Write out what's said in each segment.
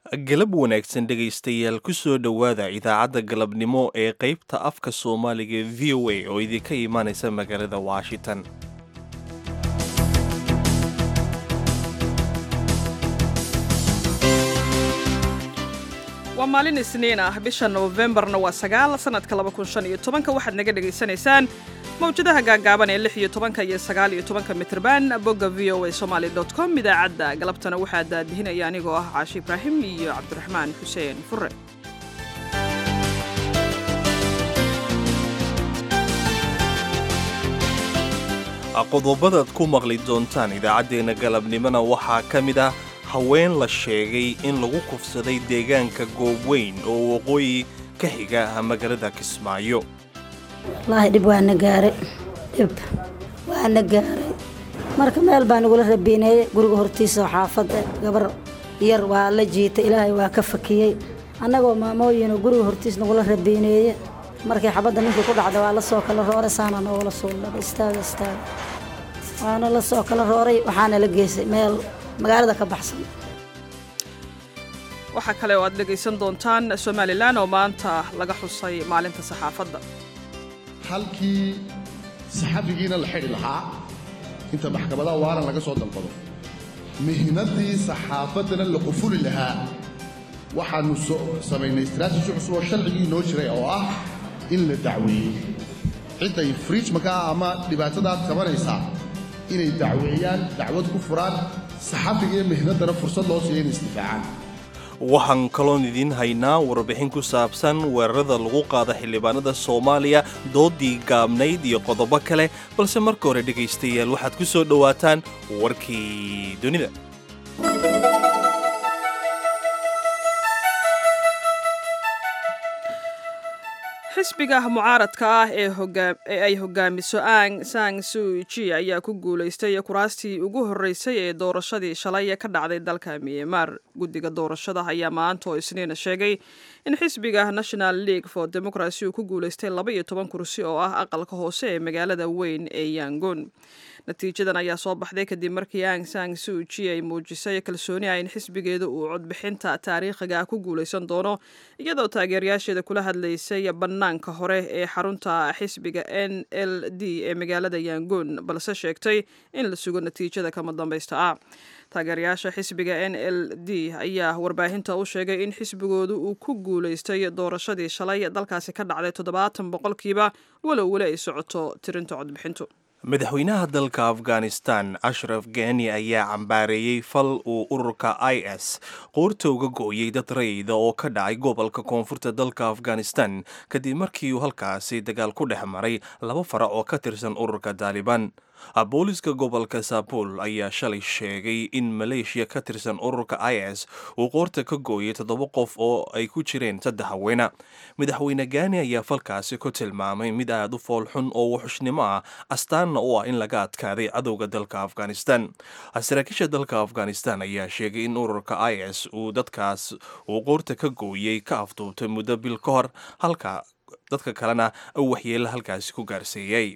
galab wanaagsan dhegaystayaal ku soo dhowaada idaacadda galabnimo ee qaybta afka soomaaliga v o a oo idinka imaanaysa magaalada washington waa maalin isniin ah bisha nofembarna waa sagaal sanadka labakunshanyotobanka waxaad naga dhegaysanaysaan mawjadaha gaagaaban ee lix iyo tobanka iyo sagaal iyo tobanka mitrban bogga v o a somaali dot com idaacadda galabtana waxaa daadihinaya anigoo ah caashi ibraahim iyo cabdiraxmaan xuseen fure qodobadaad ku maqli doontaan idaacaddeenna galabnimona waxaa ka mid ah haween la sheegay in lagu kufsaday deegaanka goobweyn oo waqooyi ka xiga magaalada kismaayo wallaahi dhib waana gaaray dhib waana gaaray marka meel baa nagula rabiineeyey guriga hortiisa oo xaafadda gabar yar waa la jiitay ilaahay waa ka fakiyey annagoo maamooyinoo guriga hortiis nagula rabiineeye markii xabadda ninkii ku dhacda waa la soo kala rooray saana noogala suuldhaba istaaga istaaga waana la soo kala rooray waxaana la geysay meel magaalada ka baxsan waxaa kale oo aad dhegaysan doontaan somalilan oo maanta laga xusay maalinta saxaafadda halkii saxafigiina la xidhi lahaa inta maxkamadaha waaran laga soo dalbado mihnaddii saxaafaddana la qufuli lahaa waxaannu samaynay istraatiji cusub oo sharcigii inoo jiray oo ah in la dacweeyey cidday friijmakaa ama dhibaatadaad qabanaysaa inay dacweeyaan dacwad ku furaan saxafigiiyo mihnaddana fursad loo siiya inay isdifaacaan waxaan kaloon idiin haynaa warbixin ku saabsan weerarada lagu qaada xildhibaanada soomaaliya doodii gaabnayd iyo qodobo kale balse marka hore dhegaystayaal waxaad ku soo dhowaataan warkii dunida xisbiga mucaaradka ah ee ay hogaamiso ang sang suji ayaa ku guulaystay kuraastii ugu horreysay ee doorashadii shalay ka dhacday dalka myanmar guddiga doorashada ayaa maanta oo isniina sheegay in xisbiga national league for democracy uu ku guulaystay laba iyo toban kursi oo ah aqalka hoose ee magaalada weyn ee yangon natiijadan ayaa soo baxday kadib markii ang sang suji ay muujisay kalsooni ah in xisbigeeda uu codbixinta taariikhiga ah ku guulaysan doono iyadoo taageerayaasheeda kula hadlaysay bannaanka hore ee xarunta xisbiga n l d ee magaalada yangon balse sheegtay in la sugo natiijada kama dambaysta ah taageerayaasha xisbiga n l d ayaa warbaahinta u sheegay in xisbigoodu uu ku guulaystay doorashadii shalay dalkaasi ka dhacday toddobaatan boqolkiiba walow weli ay socoto tirinta codbixintu madaxweynaha dalka afghanistan ashraf gani ayaa cambaareeyey fal uu ururka i s qoorta uga gooyey dad rayida oo ka dhacay gobolka koonfurta dalka afghanistan kadib markii uu halkaasi dagaal ku dhex maray laba farac oo ka tirsan ururka taalibaan booliska gobolka saabul ayaa shalay sheegay in maleeshiya ka tirsan ururka i s uu qoorta ka gooyay toddoba qof oo ay ku jireen saddex haweena madaxweyne gaani ayaa falkaasi ku tilmaamay mid aad u foolxun oo wuxushnimo ah astaanna u ah in laga adkaaday cadowga dalka afghanistan saraakiisha dalka afghanistan ayaa sheegay in ururka i s uu dadkaas uu qoorta ka gooyey ka afduubtay muddo bil ka hor halka dadka kalena waxyeela halkaasi ku gaarsiiyey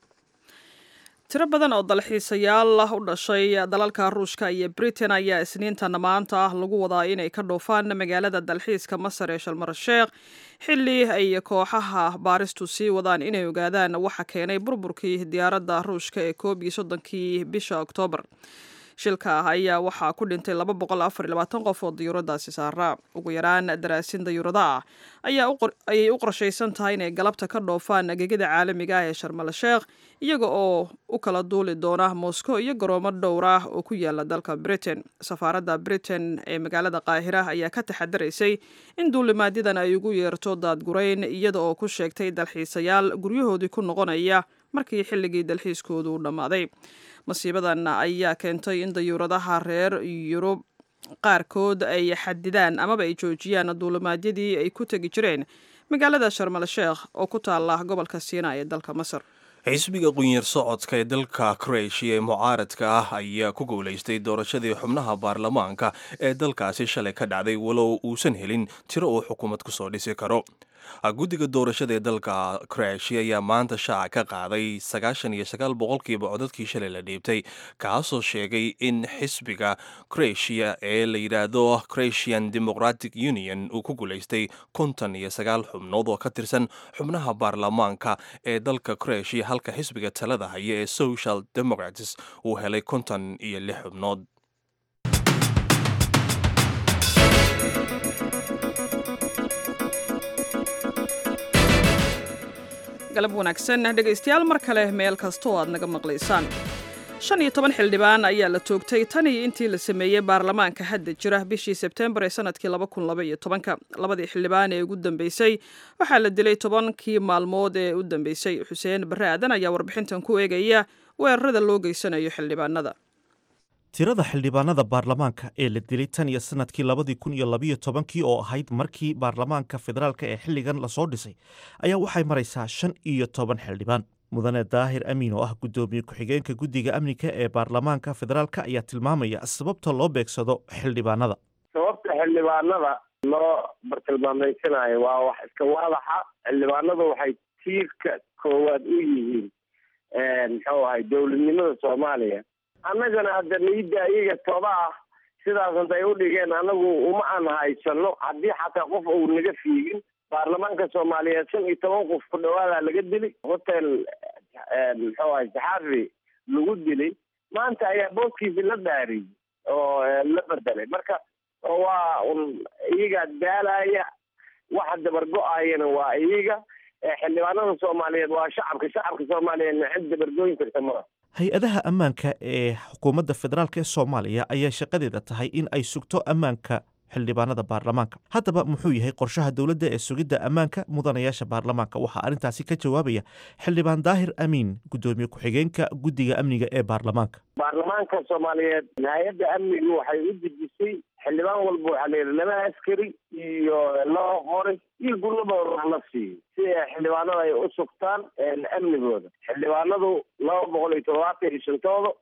tiro badan oo dalxiisayaal u dhashay dalalka ruushka iyo britain ayaa isniintana maanta ah lagu wadaa inay ka dhoofaan magaalada dalxiiska masar ee shalmarasheekh xilli ay kooxaha baaristu sii wadaan inay ogaadaan waxa keenay burburkii diyaaradda ruushka ee koob iyo soddonkii bisha oktoobar shilka ah ayaa waxaa ku dhintay laba boqol afar iyo labaatan qof oo dayuuradaasi saaraa ugu yaraan daraasin dayuurada ah ayay u qorshaysan tahay inay galabta ka dhoofaan gegida caalamiga ah ee sharmalsheekh iyaga oo u kala duuli doona moscow iyo garoomo dhowr ah oo ku yaala dalka britain safaaradda britain ee magaalada qaahira ayaa ka taxadaraysay in duulimaadyadan ay ugu yeerto daadgurayn iyada oo ku sheegtay dalxiisayaal guryahoodii ku noqonaya markii xilligii dalxiiskoodu u dhammaaday masiibadan ayaa keentay in dayuuradaha reer yurub qaarkood ay xadidaan amaba ay joojiyaan duulimaadyadii ay ku tegi jireen magaalada sharmal sheekh oo ku taala gobolka siina ee dalka masar xisbiga qunyar socodka ee dalka kroatia ee mucaaradka ah ayaa ku guulaystay doorashadii xubnaha baarlamaanka ee dalkaasi shalay ka dhacday walow uusan helin tiro uu xukuumad ku soo dhisi karo guddiga doorashada ee dalka kroatia ayaa maanta shaaca ka qaaday sagaashan iyo sagaal boqolkiiba codadkii shalay la dhiibtay kaasoo sheegay in xisbiga kroatia ee la yidhaahdo croatian democratic union uu ku guulaystay konton iyo sagaal xubnood oo ka tirsan xubnaha baarlamaanka ee dalka kroatia halka xisbiga talada haya ee social democrats uu helay konton iyo lix xubnood galab wanaagsan dhegaystayaal mar kale meel kasta oo aad naga maqlaysaan shan iyo toban xildhibaan ayaa la toogtay tan iyo intii la sameeyey baarlamaanka hadda jira bishii sebtembar ee sanadkii laba kun laba iyo tobanka labadii xildhibaan ee ugu dambeysay waxaa la dilay tobankii maalmood ee u dambeysay xuseen barre aadan ayaa warbixintan ku eegaya weerarada loo geysanayo xildhibaanada tirada xildhibaanada baarlamaanka ee la dilay tan iyo sanadkii labadii kun iyo labiyo tobankii oo ahayd markii baarlamaanka federaalk ee xilligan lasoo dhisay ayaa waxay maraysaa shan iyo toban xildhibaan mudane daahir amiin oo ah guddoomiye ku-xigeenka guddiga amniga ee baarlamaanka federaalka ayaa tilmaamaya sababta loo beegsado xildhibaanada sababta xildhibaanada loo bartilmaameysanayo waa wax iska waadaxa xildhibaanadu waxay tiirka koowaad u yihiin muxuu ahay dowladnimada soomaaliya annagana hadda niida iyaga toba ah sidaas intay u dhigeen anagu uma aan haysano haddii xataa qof uu naga fiigin baarlamaanka soomaaliyeed shan iyo toban qof ku dhawaada laga dili hotel muxuu ahay saxaafi lagu dilay maanta ayaa booskiisi la dhaariyey oo la bedelay marka waa un iyaga daalaya waxa dabargo-ayana waa iyaga xildhibaanada soomaaliyeed waa shacabka shacabka soomaaliyeedna cid dabargooyin karta maa hay-adaha ammaanka ee xukuumadda federaalk ee soomaaliya ayaa shaqadeeda tahay in ay sugto ammaanka xildhibaanada baarlamaanka haddaba muxuu yahay qorshaha dowladda ee sugidda ammaanka mudanayaasha baarlamaanka waxaa arrintaasi ka jawaabaya xildhibaan daahir amiin guddoomiye ku-xigeenka guddiga amniga ee baarlamaanka baarlamaanka soomaaliyeed hay-adda amnigu waxay u dejisay xildhibaan walba waxaa layidhi laba askari iyo laba qori iyo gulabooda la siiyo si ay xildhibaanada ay u sugtaan amnigooda xildhibaanadu laba boqol iyo toddobaatan iyo shantooda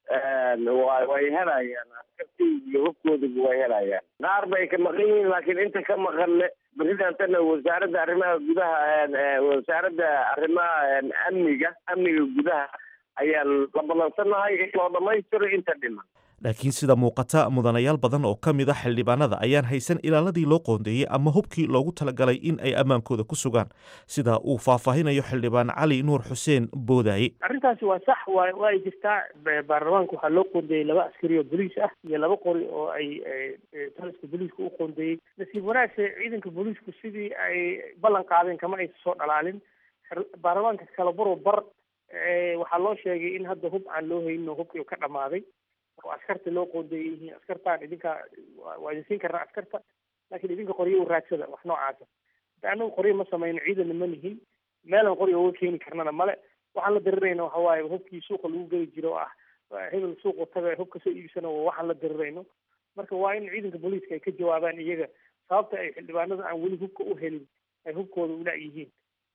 way helayaan askartii iyo hubkooduba way helayaan qaar bay ka maqan yihiin laakiin inta ka maqanne presidentana wasaaradda arrimaha gudaha wasaaradda arrimaha amniga amniga gudaha ayaan la ballansanahay in loo dhamaystiro inta dhiman laakiin sida muuqata mudanayaal badan oo ka mid a xildhibaanada ayaan haysan ilaaladii loo qoondeeyey ama hubkii loogu talagalay in ay ammaankooda ku sugaan sida uu faahfaahinayo xildhibaan cali nuur xuseen boodaaye arrintaasi waa sax wa waa ay jirtaa baarlamaanka waxaa loo qoondeeyey laba askari oo boliis ah iyo laba qori oo ay taliska booliiska u qoondeeyey nasiib wanaagse ciidanka booliisku sidii ay ballan qaadeen kama aysa soo dhalaalin baarlamaanka kala baro bar waxaa loo sheegay in hadda hub aan loo haynin oo hubkii ka dhamaaday oo askarta loo qoondeeyay yihiin askartaan idinka waa idin siin karnaa askarta laakiin idinka qoryo u raadsada wax noocaasa anagu qoryo ma samayno ciidana ma nihin meelan qoryo uga keeni karnana male waxaan la darirayna waxa waaye hubkii suuqa lagu geli jiro oo ah hebel suuqa taga hub kasoo iibsana waxaan la darirayno marka waa in ciidanka booliiska ay ka jawaabaan iyaga sababta ay xildhibaanada aan weli hubka u helin ay hubkooda ula yihiin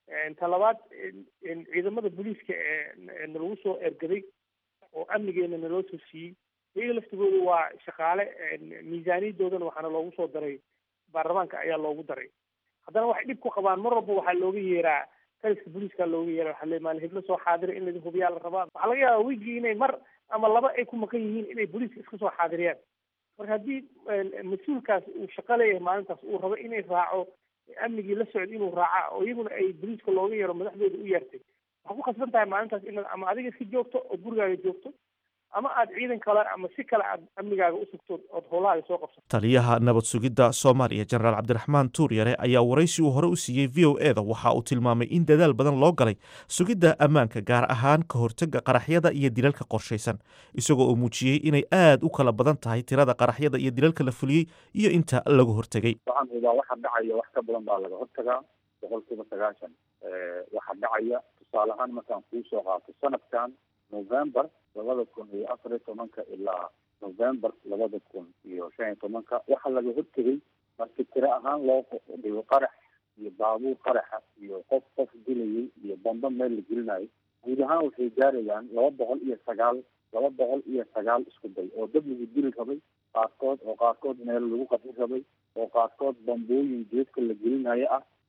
ta labaad ciidamada booliiska ee nalagu soo ergaday oo amnigeena naloo soo siiyey iyaga laftigooda waa shaqaale miisaaniyadoodana waxaana loogu soo daray baarlamaanka ayaa loogu daray haddana waxay dhib ku qabaan mar walba waxaa looga yeeraa taliska booliiska looga yeera waxaa le maalin heblo soo xaadira in laidin hubiyaa la rabaa waxaa laga yaabaa wigii inay mar ama laba ay ku maqan yihiin inay booliiska iska soo xaadiriyaan marka haddii mas-uulkaas uu shaqo leeyahay maalintaas uu rabo inay raaco amnigii la socda inuu raaca oo iyaguna ay booliiska looga yeero madaxdooda u yeertay waxaa ku khasban tahay maalintaas inaad ama adiga iska joogto oo gurigaaga joogto ama aad ciidan kale ama si kale aad amnigaaga u sugto ood howlahaaga soo qabsato taliyaha nabad sugidda soomaaliya jenaraal cabdiraxmaan tuuryare ayaa waraysi uu hore u siiyey v o e da waxa uu tilmaamay in dadaal badan loo galay sugidda ammaanka gaar ahaan ka hortagga qaraxyada iyo dilalka qorshaysan isagoo uu muujiyey inay aad u kala badan tahay tirada qaraxyada iyo dilalka la fuliyey iyo inta lagu hortegay waxaan hubaa waxa dhacaya wax ka badan baa laga hortagaa boqolkiiba sagaashan waxa dhacaya tusaale ahaan markaan kuu soo qaato sanadkan november labada kun iyo afar iyo tobanka ilaa november labada kun iyo shan iyo tobanka waxaa laga hortegay markii tiro ahaan loo dhigo qarax iyo baabuur qaraxa iyo qof qof dilayay iyo bamba meel la gelinayo guud ahaan waxay gaarayaan laba boqol iyo sagaal laba boqol iyo sagaal isku day oo dad lagu dili rabay qaarkood oo qaarkood meel lagu qafi rabay oo qaarkood bambooyin geedka la gelinayo ah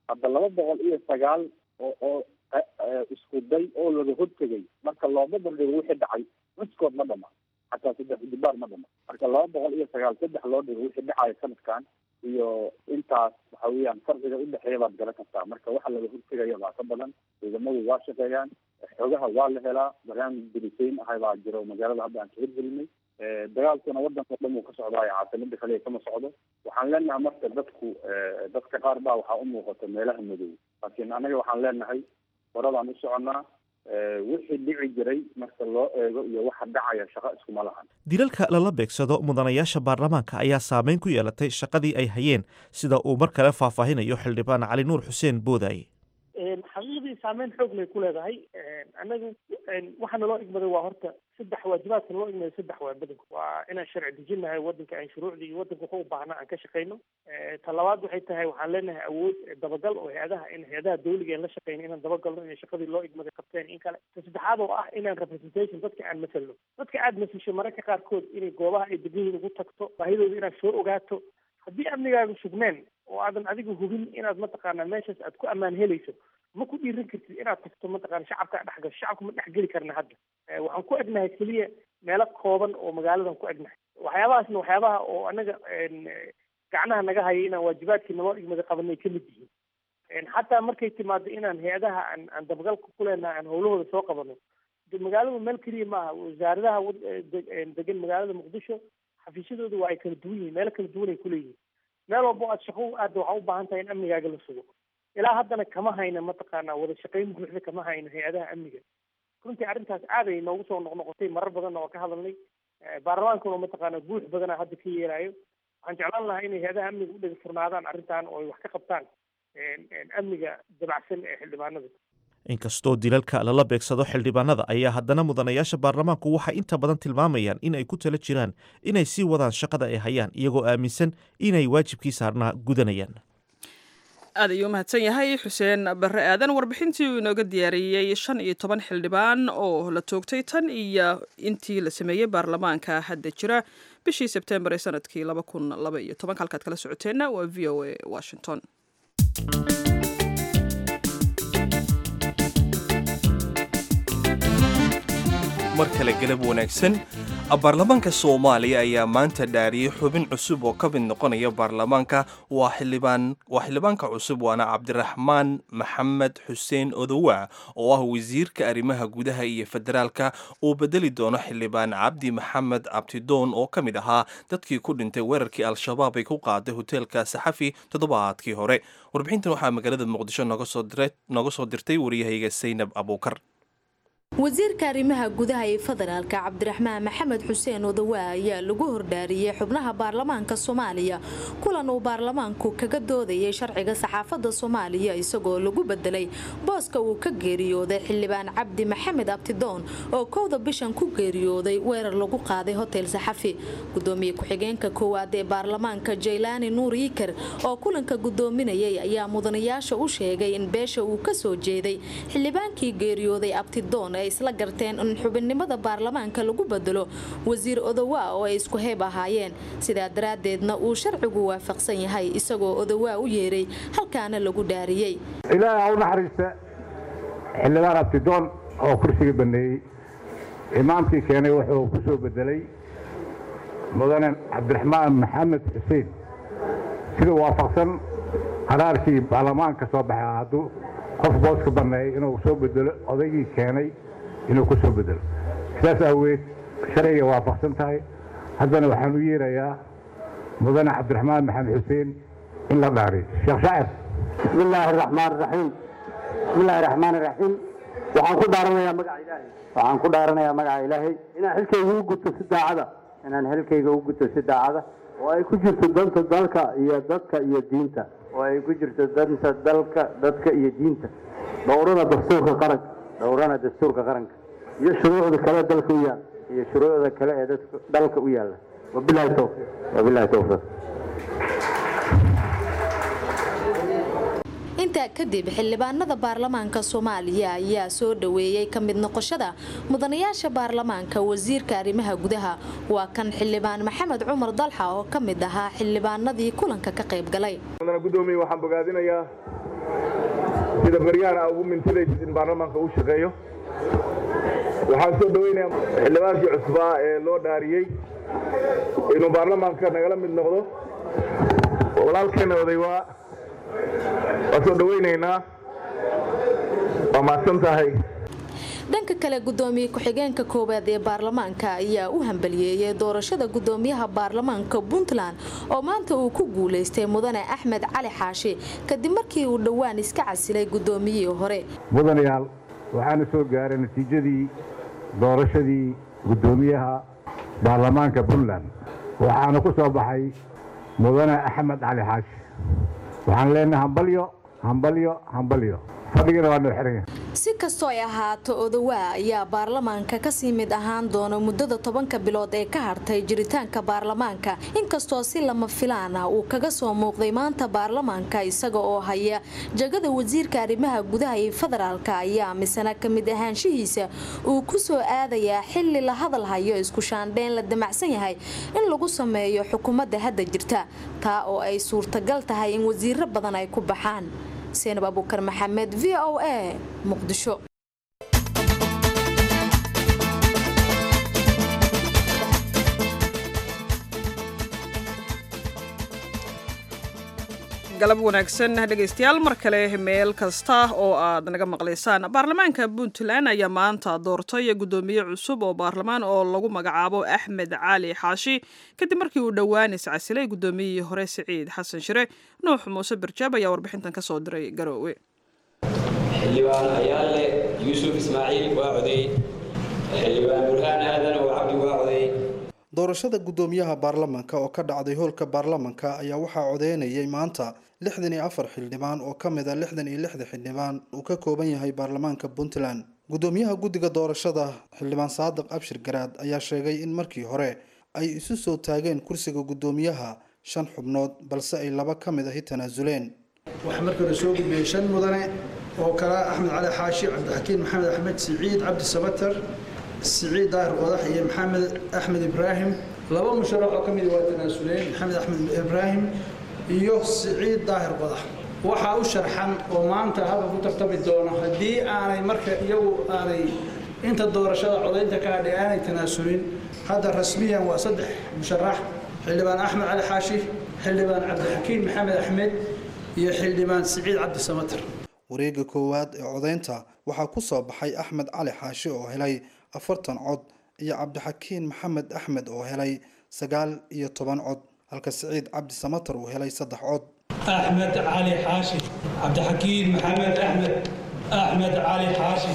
hadda laba boqol iyo sagaal oo oo isku day oo laga hortegay marka looma bandhigo wixii dhacay miskood ma dhama xataa saddex dibaar ma dhama marka laba boqol iyo sagaal saddex loo dhigo wixii dhacaya sanadkan iyo intaas waxa weeyaan farqiga udhexeeya baad garan kartaa marka waxa laga hortegaya baa ka badan ciidamadu waa shaqeeyaan xogaha waa la helaa barnaamij dirisayn ahay baa jiro magaalada hadda aan ka hirgelinay dagaalkuna wadanka o dhan uu ka socdaayo caasimada kaliya kama socdo waxaan leenahay marka dadku dadka qaar baa waxaa umuuqata meelaha madow laakiin anaga waxaan leenahay horadaan u soconaa wixii dhici jiray marka loo eego iyo waxa dhacaya shaqo iskuma lahan dilalka lala beegsado mudanayaasha baarlamaanka ayaa saameyn ku yeelatay shaqadii ay hayeen sida uu mar kale faahfaahinayo xildhibaan cali nuur xuseen boodaaye xaqiiqdii saameyn xoog lay ku leedahay anagu waxaana loo igmaday waa horta saddex waajibaadka loo igmaday saddex waa badanku waa inaan sharci dejinahay wadanka aan shuruucdii iyo wadanka waxa u baahna aan ka shaqeyno ta labaad waxay tahay waxaan leenahay awood dabagal oo hay-adaha in hay-adaha dawliga aan la shaqeyno inaan dabagalno inay shaqadii loo igmaday qabteen in kale ta saddexaad oo ah inaan representation dadka aan masalno dadka aad masasho mararka qaarkood inay goobaha ay degan yihiin ugu tagto baahidooda inaad soo ogaato haddii amnigaaga sugneen oo aadan adiga hubin inaad mataqaanaa meeshaas aad ku ammaan helayso ma ku dhiiran kartid inaad tagto mataqana shacabka dhex gasho shacabka ma dhex geli karna hadda waxaan ku egnahay keliya meelo kooban oo magaaladan ku egnahay waxyaabahaasna waxyaabaha oo anaga gacnaha naga haya inaan waajibaadkii naloo igmada qabanay ka mid yihiin xataa markay timaado inaan hay-adaha aan aan dabagalka ku leenahay aan howlahooda soo qabano magaaladu meel keliya maaha wasaaradaha degan magaalada muqdisho xafiisyadooda waa ay kala duwan yihiin meelo kala duwan ay kuleeyihiin meel walbo aad shaqo aadda waxaa u baahan tahay in amnigaaga la sugo ilaa haddana kama hayna mataqaanaa wada shaqayn buuxda kama hayno hay-adaha amniga runtii arrintaas aad ay noogu soo noqnoqotay marar badanna waa ka hadalnay baarlamaankuna mataqaanaa buux badana hadda ka yeelayo waxaan jeclaan lahaa inay hay-adaha amniga u dhega furnaadaan arrintan oo ay wax ka qabtaan amniga dabacsan ee xildhibaanada inkastoo dilalka lala beegsado xildhibaanada ayaa haddana mudanayaasha baarlamaanku waxay inta badan tilmaamayaan in ay ku tala jiraan inay sii wadaan shaqada ay hayaan iyagoo aaminsan inay waajibkii saarnaa gudanayaan aad ayuu umahadsan yahay xuseen barre aadan warbixintii uu inooga diyaariyey shan iyo toban xildhibaan oo la toogtay tan iyo intii la sameeyey baarlamaanka hadda jira bishii sebtembar ee sanadkii laba kun laba iyo tobanka halkaad kala socoteenna waa v o a washington mar kale galab wanaagsan baarlamaanka soomaaliya ayaa maanta dhaariyey xubin cusub oo ka mid noqonaya baarlamaanka waa xildhibaan waa xildhibaanka cusub waana cabdiraxmaan maxamed xuseen odowa oo ah wasiirka arrimaha gudaha iyo federaalka uu bedeli doono xildhibaan cabdi maxamed abtidoon oo ka mid ahaa dadkii ku dhintay weerarkii al-shabaab ay ku qaaday hoteelka saxafi toddobaadkii hore warbixintan waxaa magaalada muqdisho nooga soo dirtay waryahayga saynab abuukar wasiirka arrimaha gudaha ee federaalka cabdiraxmaan maxamed xuseen odawa ayaa lagu hordhaariyey xubnaha baarlamaanka soomaaliya kulan uu baarlamaanku kaga doodayay sharciga saxaafadda soomaaliya isagoo lagu bedelay booska uu ka geeriyooday xildhibaan cabdi maxamed abtidoon oo kowda bishan ku geeriyooday weerar lagu qaaday hotel saxafi gudoomiye ku-xigeenka koowaad ee baarlamaanka jaylaani nuur yiker oo kulanka gudoominayay ayaa mudanayaasha u sheegay in beesha uu kasoo jeeday xildhibaankii geeriyooday abtidoon ay isla garteen in xubinnimada baarlamaanka lagu bedelo wasiir odowa oo ay isku heeb ahaayeen sidaa daraaddeedna uu sharcigu waafaqsan yahay isagoo odowaa u yeeray halkaana lagu dhaariyey ilaahay ha u naxariista xildhibaan abtidoon oo kursiga baneeyey imaamkii keenay wuxuu ku soo bedelay mudane cabdiraxmaan maxamed xuseen sida waafaqsan qaraarkii baarlamaanka soo baxay hadduu qof booska baneeyay inuu soo bedelo odaygii keenay inuu ku soo bedelo sidaas aaweed sharciga waafaqsan tahay haddana waxaan u yeerayaa mudane cabdiraxmaan maxamed xuseen in la dhaariyo sheekh shaacir bismi illaahi araxmaan araxiim bismi illaahi raxmaan iraxiim waxaan ku dhaaranayaa magaca ilaahay waxaan ku dhaaranayaa magaca ilaahay inaan xilkayga u guto si daacada inaan xilkayga u guto si daacada oo ay ku jirto danta dalka iyo dadka iyo diinta oo ay ku jirto danta dalka dadka iyo diinta dhowrana dastuurka qaranka dhowrana dastuurka qaranka iyo shuruucda kale dalka u yaal iyo shuruucda kale ee dalka u yaalla wabilahi towfiiq wabilahi towfiiq intaa kadib xildhibaanada baarlamaanka soomaaliya ayaa soo dhaweeyey ka mid noqoshada mudanayaasha baarlamaanka wasiirka arrimaha gudaha waa kan xildhibaan maxamed cumar dalxa oo ka mid ahaa xildhibaanadii kulanka ka qayb galay gudoomiye waxaan bogaadinayaa sida baryahan aa ugu mintidaysid in baarlamaanka uu shaqeeyo waxaan soo dhoweynayaa xildhibaankii cusbaa ee loo dhaariyey inuu baarlamaanka nagala mid noqdo walaalkeenna oday waa waa soo dhoweynaynaa waa mahadsan tahay dhanka kale gudoomiye ku-xigeenka koowaad ee baarlamaanka ayaa u hambaliyeeyay doorashada gudoomiyaha baarlamaanka puntland oo maanta uu ku guulaystay mudane axmed cali xaashi kadib markii uu dhowaan iska casilay gudoomiyihii hore mudanayaal waxaana soo gaaray natiijadii doorashadii gudoomiyaha baarlamaanka puntland waxaana ku soo baxay mudane axmed cali xaashi waxaan leenahay hambalyo hambalyo hambalyo fadhigana waa noo xiran si kastoo ay ahaato odawaa ayaa baarlamaanka kasii mid ahaan doona muddada tobanka bilood ee ka hartay jiritaanka baarlamaanka inkastoo si lama filaan ah uu kaga soo muuqday maanta baarlamaanka isaga oo haya jagada wasiirka arrimaha gudaha ee federaalka ayaa misana ka mid ahaanshihiisa uu ku soo aadayaa xili la hadal hayo isku shaandheyn la damacsan yahay in lagu sameeyo xukuumadda hadda jirta taa oo ay suurtagal tahay in wasiiro badan ay ku baxaan seenab abuukar maxamed v o a muqdisho galab wanaagsan dhegaystayaal mar kale meel kasta oo aad naga maqlaysaan baarlamaanka puntland ayaa maanta doortay gudoomiye cusub oo baarlamaan oo lagu magacaabo axmed cali xaashi kadib markii uu dhowaan iscasilay gudoomiyihii hore siciid xasan shire nuux muuse barjaab ayaa warbixintan ka soo diray garoowe xildhibaan ayaale yuusuf ismaaciil waa coday xildhibaan burhaan aadan oo cabdi waa coday doorashada gudoomiyaha baarlamaanka oo ka dhacday hoolka baarlamaanka ayaa waxaa codeynayay maanta lixdan iyo afar xildhibaan oo ka mid a lixdan iyo lixda xildhibaan uu ka kooban yahay baarlamaanka puntland gudoomiyaha guddiga doorashada xildhibaan saadiq abshir garaad ayaa sheegay in markii hore ay isu soo taageen kursiga gudoomiyaha shan xubnood balse ay laba ka mid ahi tanaasuleen waxaa markii hore soo gudbiyey shan mudane oo kala axmed cali xaashi cabdixakiin maxamed axmed siciid cabdi sabatar siciid daahir qodax iyo maxamed axmed ibraahim laba musharax oo ka mid waa tanaasuleen maxamed axmed ibraahim iyo siciid daahir qodax waxaa u sharxan oo maanta hadda ku tartami doona haddii aanay marka iyagu aanay inta doorashada codaynta ka hadhay aanay tanaasulin hadda rasmiyan waa saddex musharax xildhibaan axmed cali xaashi xildhibaan cabdixakiin maxamed axmed iyo xildhibaan siciid cabdi samatar wareega koowaad ee codaynta waxaa ku soo baxay axmed cali xaashi oo helay afartan cod iyo cabdixakiin maxamed axmed oo helay sagaal iyo toban cod halka siciid cabdi samatar uu helay saddex cod axmed cali xaashi cabdixakiin maxamed axmed axmed cali xaashi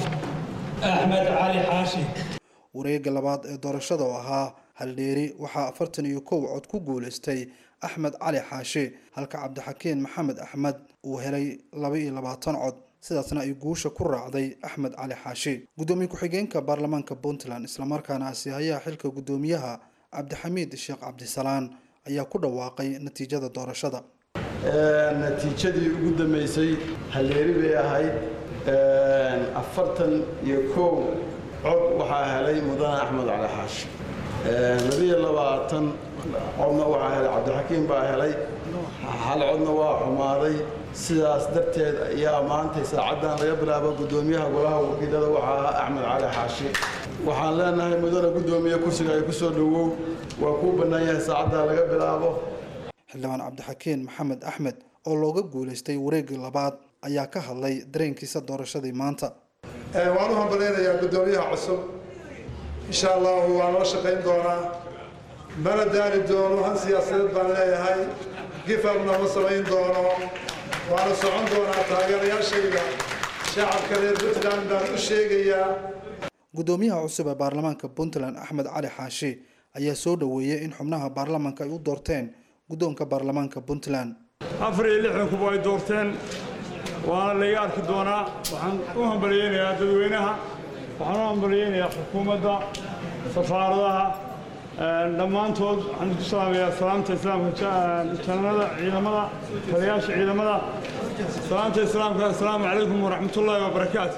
axmed cali xaashi wareega labaad ee doorashada oo ahaa haldheeri waxaa afartan iyo kow cod ku guulaystay axmed cali xaashi halka cabdixakiin maxamed axmed uu helay laba iyo labaatan cod sidaasna ay guusha ku raacday axmed cali xaashi gudoomiye ku-xigeenka baarlamaanka puntland islamarkaana asiihayaha xilka gudoomiyaha cabdixamiid sheekh cabdisalaan ayaa ku dhawaaqay natiijada doorashada natiijadii ugu dambeysay halleeri bay ahayd afartan iyo kow cod waxaa helay mudane axmed cali xaashi labiyo labaatan codna waxaa helay cabdixakiim baa helay hal codna waa xumaaday sidaas darteed ayaa maantay saacaddan laga bilaabo gudoomiyaha golaha wakiilada waxaa ahaa axmed cali xaashi waxaan leenahay mudane gudoomiye kursiga ay ku soo dhowow waa kuu bannaan yahay saacaddaa laga bilaabo xildhibaan cabdixakiin maxamed axmed oo looga guulaystay wareegii labaad ayaa ka hadlay dareenkiisa doorashadii maanta waan u hambalaynayaa gudoomiyaha cusub insha allahu waa noo shaqayn doonaa mana daari doono han siyaasadeed baan leeyahay gifabna ma samayn doono waana socon doonaa taageerayaashayda shacabka reer puntland baan u sheegayaa gudoomiyaha cusub ee baarlamaanka puntland axmed cali xaashi ayaa soo dhoweeyey in xubnaha baarlamaanka ay u doorteen guddoonka baarlamaanka puntland afar iyo lixdan kuba ay doorteen waana laga arki doonaa waxaan u hambalyeynayaa dadweynaha waxaan u hambalyeynayaa xukuumadda safaaradaha dhammaantood waxaan ku salaamayaa salaamta islaamka janada ciidamada taliyaasha ciidamada salaamta islaamka assalaamu calaykum waraxmatullaahi wabarakaatu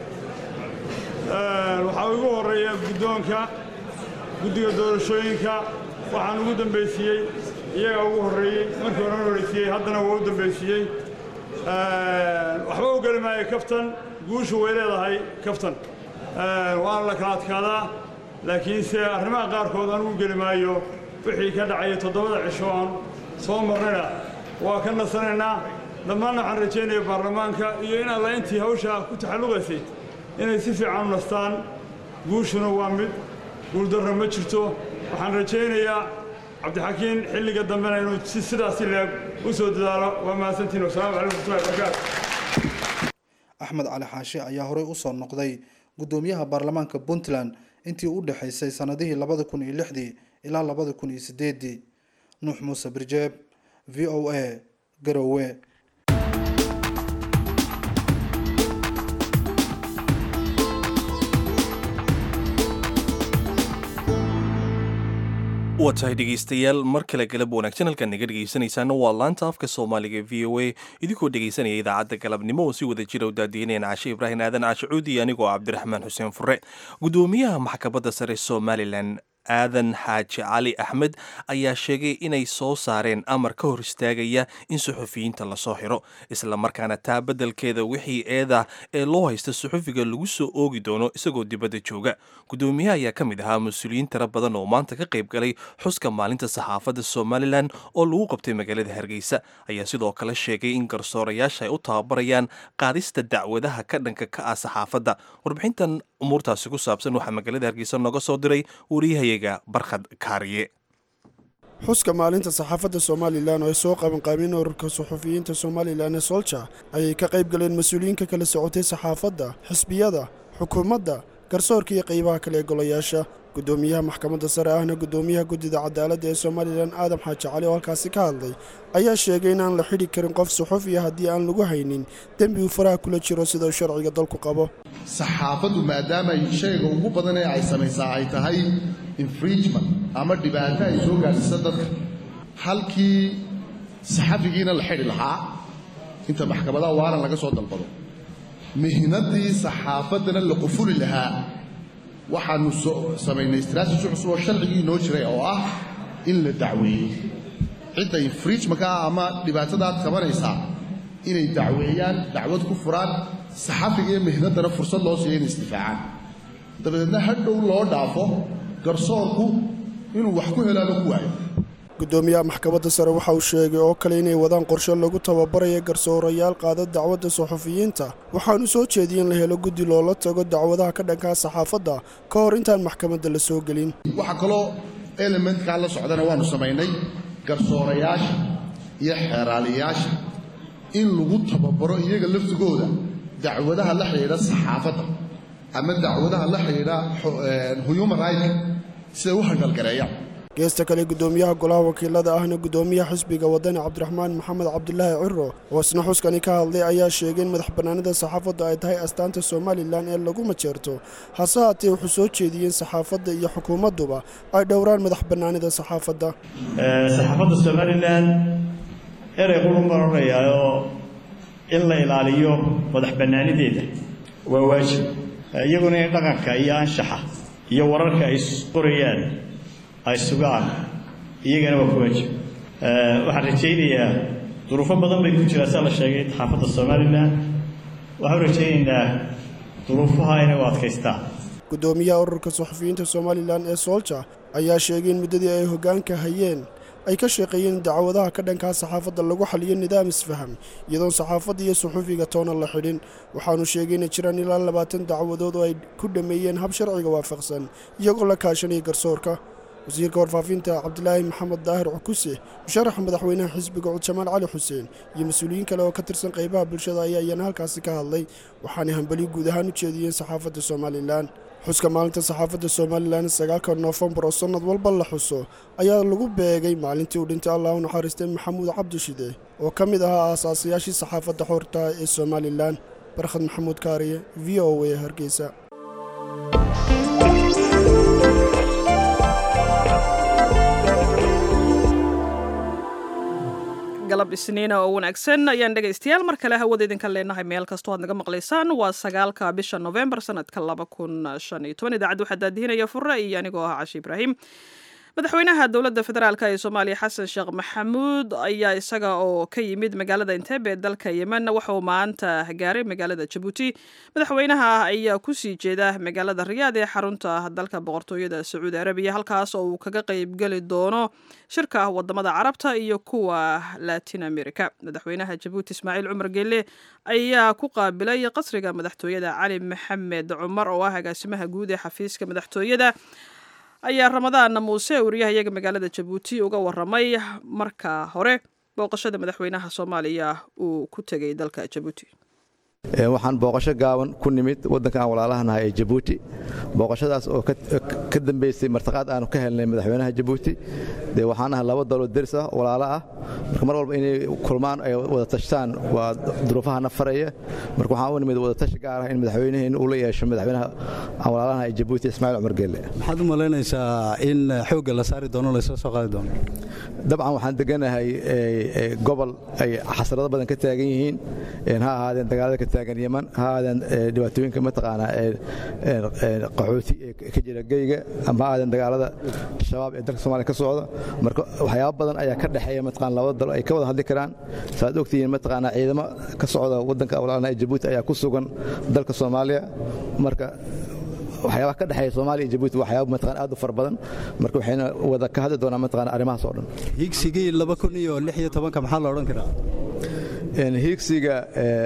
waxaa ugu horeeya guddoonka guddiga doorashooyinka waxaan ugu dambaysiiyey iyagaa ugu horreeyey markii hore horeysiiyey haddana waa u dambaysiiyey waxba u geli maayo kaftan guushu way leedahay kaftan waana la kala adkaadaa laakiinse arrimaha qaarkood anugu geli maayo wixii ka dhacaya toddobada cisho aan soo marnayna waa ka nasanaynaa dhammaanna waxaan rajaynaya baarlamaanka iyo in alla intii hawshaa ku taxalluqaysay inay si fiican u nastaan guushuna waa mid guuldarra ma jirto waxaan rajaynayaa cabdixakiin xilliga dambena inuu si sidaasi leeg u soo dadaalo waa mahadsantiin wasalaamu calaykum waraxmatullahi wabarakaatu axmed cali xaashi ayaa horey usoo noqday gudoomiyaha baarlamaanka puntland intii u dhexaysay sanadihii labada kun iyo lixdii ilaa labada kun iyo sideedii nuux muuse birjeeb v o a garowe waa tahay dhegaystayaal mar kale galab wanaagsan halkaan naga dhegaysanaysaana waa laanta afka soomaaliga v o a idinkoo dhegaysanaya idaacadda galabnimo oo si wada jira u daadiineen caashe ibraahim aadan caashe cuudi iyo anigoo cabdiraxmaan xuseen fure gudoomiyaha maxkamadda sare somalilan aadan xaaji cali axmed ayaa sheegay inay soo saareen amar ka hor istaagaya in suxufiyiinta lasoo xiro isla markaana taa beddelkeeda wixii eeda ee loo haysta suxufiga lagu soo oogi doono isagoo dibadda jooga gudoomiyaha ayaa ka mid ahaa mas-uuliyiin tiro badan oo maanta ka qayb galay xuska maalinta saxaafadda somalilan oo lagu qabtay magaalada hargeysa ayaa sidoo kale sheegay in garsoorayaasha ay u tababarayaan qaadista dacwadaha ka dhanka ka ah saxaafadda warbixintan umuurtaasi ku saabsan waxaa magaalada hargeysa nooga soo diray wariyahayaga barkhad kaariye xuska maalinta saxaafadda somalilan oo ay soo qabanqaabeen ururka suxufiyiinta somalilan ee solja ayay ka qayb galeen mas-uuliyiinka kala socotay saxaafadda xisbiyada xukuumadda garsoorka iyo qaybaha kale ee golayaasha gudoomiyaha maxkamadda sare ahna gudoomiyaha guddida cadaaladda ee somalilan aadam xaaji cali oo halkaasi ka hadlay ayaa sheegay in aan la xidhi karin qof suxufiya haddii aan lagu haynin dembi uu faraha kula jiro sida uu sharciga dalku qabo saxaafaddu maadaama ay shayga ugu badan ee ay samaysaa ay tahay infringement ama dhibaato ay soo gaadhsiisa dadka halkii saxafigiina la xidhi lahaa inta maxkamadaha waaran laga soo dalbado mihnadii saxaafaddana la qufuli lahaa waxaanu samaynay istraatiji cusub oo sharcigii inoo jiray oo ah in la dacweeyey cidda infringementka ah ama dhibaatadaad qabanaysaa inay dacweeyaan dacwad ku furaan saxafiga iyo mihnaddana fursad loo siiya inay isdifaacaan dabadeedna hadhow loo dhaafo garsoorku inuu wax ku helaaba ku waayo gudoomiyaha maxkamadda sare waxa uu sheegay oo kale inay wadaan qorshe lagu tababaraya garsoorayaal qaada dacwadda suxufiyiinta waxaanu soo jeediyey in la helo guddi loola tago dacwadaha ka dhankaa saxaafadda ka hor intaan maxkamadda la soo gelin waxaa kaloo elementkaa la socdana waannu samaynay garsoorayaasha iyo xeeraaliyayaasha in lagu tababaro iyaga laftigooda dacwadaha la xidhiidha saxaafadda ama dacwadaha la xidhiidha human rightka siday u handhalgareeyaan geesta kale gudoomiyaha golaha wakiilada ahna gudoomiyaha xisbiga wadani cabdiraxmaan maxamed cabdulaahi ciro oo isna xuskani ka hadlay ayaa sheegay in madax bannaanida saxaafadda ay tahay astaanta somalilan ee lagu majeerto hase haatee wuxuu soo jeediyey in saxaafadda iyo xukuumadduba ay dhowraan madax bannaanida saxaafadda saxaafadda somalilan erey qurun baan odhanayaayoo in la ilaaliyo madax bannaanideeda waa waajib iyaguna in dhaqanka iyo anshaxa iyo wararka ay qorayaan ay sugaan iyagana waa ku waajib waxaan rajaynayaa duruufo badan bay ku jiraan saa la sheegay saxaafadda somalilan waxaan rajaynaynaa duruufaha inay u adkaystaan gudoomiyaha ururka suxufiyiinta somalilan ee soolja ayaa sheegay in muddadii ay hoggaanka hayeen ay ka shaqeeyeen in dacwadaha ka dhankaa saxaafadda lagu xaliyo nidaam isfaham iyadoon saxaafadda iyo suxufiga toona la xidhin waxaanu sheegay inay jiraan ilaa labaatan dacwadood oo ay ku dhammeeyeen hab sharciga waafaqsan iyagoo la kaashanaya garsoorka wasiirka warfaafinta cabdilaahi maxamed daahir cukuse musharaxa madaxweynaha xisbiga cud jamaal cali xuseen iyo mas-uuliyiin kale oo ka tirsan qaybaha bulshada ayaa iyana halkaasi ka hadlay waxaanay hambali guud ahaan u jeediyeen saxaafadda somalilan xuska maalinta saxaafadda somalilan sagaalka noofembar oo sannad walba la xuso ayaa lagu beegay maalintii uu dhintay allah u naxariistay maxamuud cabdishide oo ka mid ahaa aasaasayaashii saxaafadda xoorta ee somalilan barkhad maxamuud kaariye v o a hargeysa galab isniina oo wanaagsan ayaan dhegaystayaal mar kale hawada idinka leenahay meel kastoo aad naga maqlaysaan waa sagaalka bisha novembar sanadka laba kun shan iyo toban idaacadda waxaa daadihinaya fure iyo anigoo ah cashi ibraahim madaxweynaha dowladda federaalk ee soomaaliya xasan sheekh maxamuud ayaa isaga oo ka yimid magaalada inteebe ee dalka yemen waxa uu maanta gaaray magaalada jabuuti madaxweynaha ayaa kusii jeeda magaalada riyaad ee xarunta dalka boqortooyada sacuudi arabiya halkaas oo uu kaga qeybgeli doono shirka wadamada carabta iyo kuwa latin america madaxweynaha jabuuti ismaaciil cumar geelle ayaa ku qaabilay qasriga madaxtooyada cali maxamed cumar oo ah agaasimaha guud ee xafiiska madaxtooyada ayaa ramadaan muuse wariyahayaga magaalada jabuuti uga waramay marka hore booqashada madaxweynaha soomaaliya uu ku tegay dalka jabuuti waxaan booqasho gaaban ku nimid waddanka aan walaalahanahay ee jabuuti booqashadaas oo ka dambaysay martiqaad aanu ka helnay madaxweynaha jabuuti dee waxaan ahay laba daloo deris ah walaalo ah marka mar walba inay kulmaan ay wada tashtaan waa duruufahana faraya marka waxaan u nimid wadatashi gaar ah in madaxweynaheena uu la yeesho madaxweynaha aan walaalahanahay ee jabuuti ismaaciil cumar geelle maxaad u malaynaysaa in xoogga la saari doono laysoo soo qaadi doono dabcan waxaan deganahay gobol ay xasarado badan ka taagan yihiin ha ahaadeen dagaalada ka taagan yeman ha ahaadeen dhibaatooyinka mataqaanaa qaxooti ee ka jira geyga ama ha ahaadeen dagaalada shabaab ee dalka soomaaliya ka socda marka waxyaabo badan ayaa ka dhexeeya mataqaan labada dal ay ka wada hadli karaan saaad ogtihiin mataqaanaa ciidamo ka socda waddanka walaalna ee jabuuti ayaa ku sugan dalka soomaaliya marka waxyaabaha ka dhexeeya soomaaliya iyo jabuuti waxyaaba mataqaan aad u fara badan marka waxayna wada ka hadli doonaa mataqaan arrimahaas oo dhan higsigii laba kun iyo lix iyo tobanka maxaa la odhan karaa hiigsiga